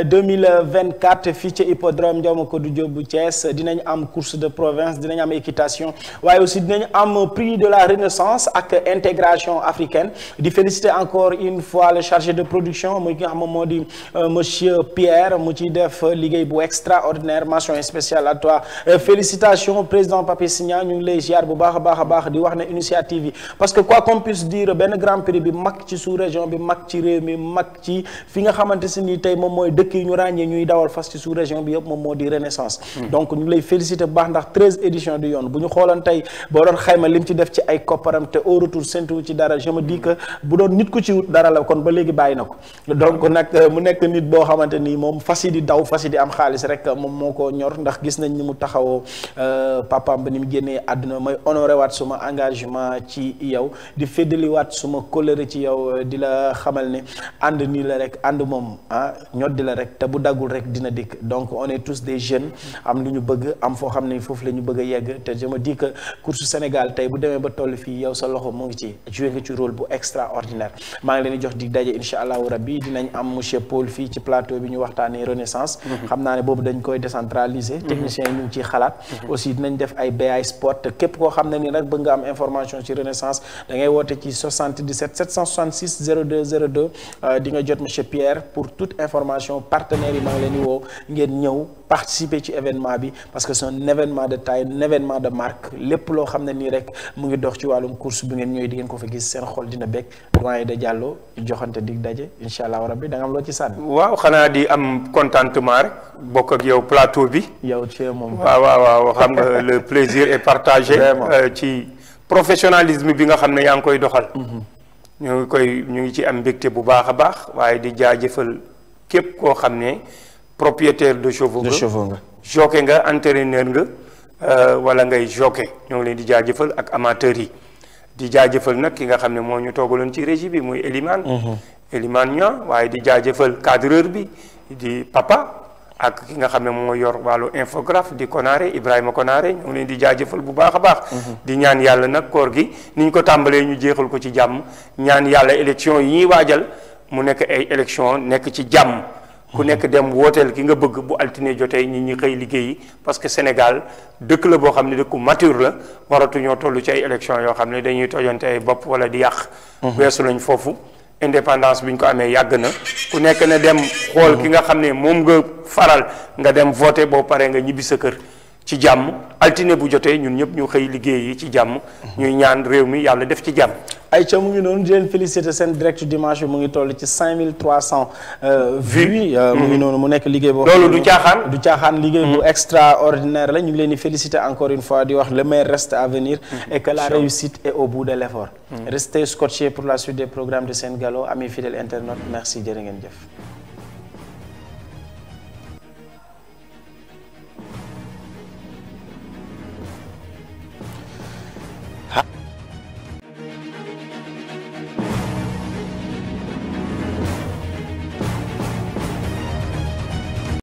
2024 fii ci hippodrome Ndiaw Macodou Diop bu Thiès dinañ am course de province dinañ am équitation waaye aussi dinañ am prix de la Renaissance ak intégration africaine di féliciter encore une fois le chargé de production muy ki nga xam moom moo di monsieur Pierre mu ci def liggéey bu extraordinaire mention spéciale à toi félicitations président Papis Signa ñu ngi lay ziar bu baax a baax a baax di wax ne initiative yi parce que quoi qu'on puisse dire benn grand prix bi mag ci sous-région bi mag ci réew mi mag ci fi nga xamante si ni tey moom mooy dëkk yi ñu ràññee ñuy dawal fas ci sous-région bi yëpp moom moo di renaissance donc ñu ngi lay féliciter bu baax ndax treize éditions du yoon bu ñu xooloon tey boo doon xayma lim ci def ci ay kopparam te au retour séntu ci dara je me dis que bu doon nit ku ci wut dara la kon ba léegi bàyyi na ko donc nag mu nekk nit boo xamante ni moom fas yi di daw fas yi di am xaalis rek moom moo ko ñor ndax gis nañ ni mu taxawoo papaam ba ni mu génnee àdduna may honoré waat suma engagement ci yow di feddaliwaat suma kóllëre ci yow di la xamal ne ànd nii la rek ànd moom ah ñoddi la rek te bu daggul rek dina dikk donc on est tous des jeunes am lu ñu bëgg am foo xam ne foofu la ñu bëgg a yegg te je me dis que course Sénégal tey bu demee ba toll fii yow sa loxo mu ngi ci joué nga ci rôle bu extraordinaire maa ngi leen di jox di daje incha allahu rabbi dinañ am monsieur Paul fii ci plateau bi ñu waxtaanee renaissance xam naa ne boobu dañ koy décentraliser techniciens yi ñu ngi ciy xalaat aussi dinañ def ay BI sport te képp koo xam ne ni rek bëgg nga am information ci renaissance da ngay woote ci 77 766 02 02 di nga jot monsieur Pierre pour toute information partenaires yi maa ngi leen di woo ngeen ñëw participer ci événement bi parce que c'est un événement de taille un événement de marque lépp loo xam ne nii rek mu ngi dox ci wàllum course bi ngeen ñëwee di ngeen ko fa gis seen xol dina bekk doyen de Diallo joxante dig daje incha allah rabbi da nga am loo ci sànni. waaw xanaa di am contentement rek bokk ak yow plateau bi. yow ci moom. waaw waaw waaw xam nga le plaisir est partagé. ci professionnalisme bi nga xam ne yaa ngi koy doxal. ñu ngi koy ñu ngi ci am mbégte bu baax a baax waaye di jaajëfal képp koo xam ne propriétaire de chevaux de chevaux nga. jockey nga entraîneur nga wala ngay jockey ñoo ngi leen di jaajëfal ak amateurs yi di jaajëfal nag ki nga xam ne moo ñu toogaloon ci régie bi muy Elimane Elimane ña waaye di jaajëfal cadreur bi di papa ak ki nga xam ne moo yor wàllu infographe di Konaré Ibrahima Konaré ñoo ngi leen di jaajëfal bu baax a baax di ñaan yàlla nag koor gi ni ñu ko tàmbalee ñu jeexal ko ci jàmm ñaan yàlla élection yi ñuy waajal mu nekk ay élection nekk ci jàmm ku nekk dem wooteel ki nga bëgg bu altine jotee ñi ñi xëy liggéeyi parce que Sénégal dëkk la boo xam ne dëkku mature la waratuñoo toll ci ay élection yoo xam ne dañuy tojante ay bopp wala di yàq weesu lañ foofu indépendance bi ñu ko amee yàgg na ku nekk na dem xool ki nga xam ne moom nga faral nga dem voter boo paree nga ñibbi sa kër ci jàmm altine bu jotee ñun ñëpp ñu xëy liggéey yi ci jàmm ñuy ñaan réew mi yàlla def ci jàmm Aïcha mu ngi noonu di leen féliciter seen direct dimanche bi mu ngi toll ci 5300 vues mu ngi noonu mu nekk liggéey boo loolu du caaxaan du caaxaan liggéey bu extraordinaire la ñu ngi leen di féliciter encore une fois di wax le meilleur reste à venir et que la réussite est au bout de l'effort restez scotchés pour la suite des programmes de Sen Gallo amis fidèles internautes merci jërë ngeen jëf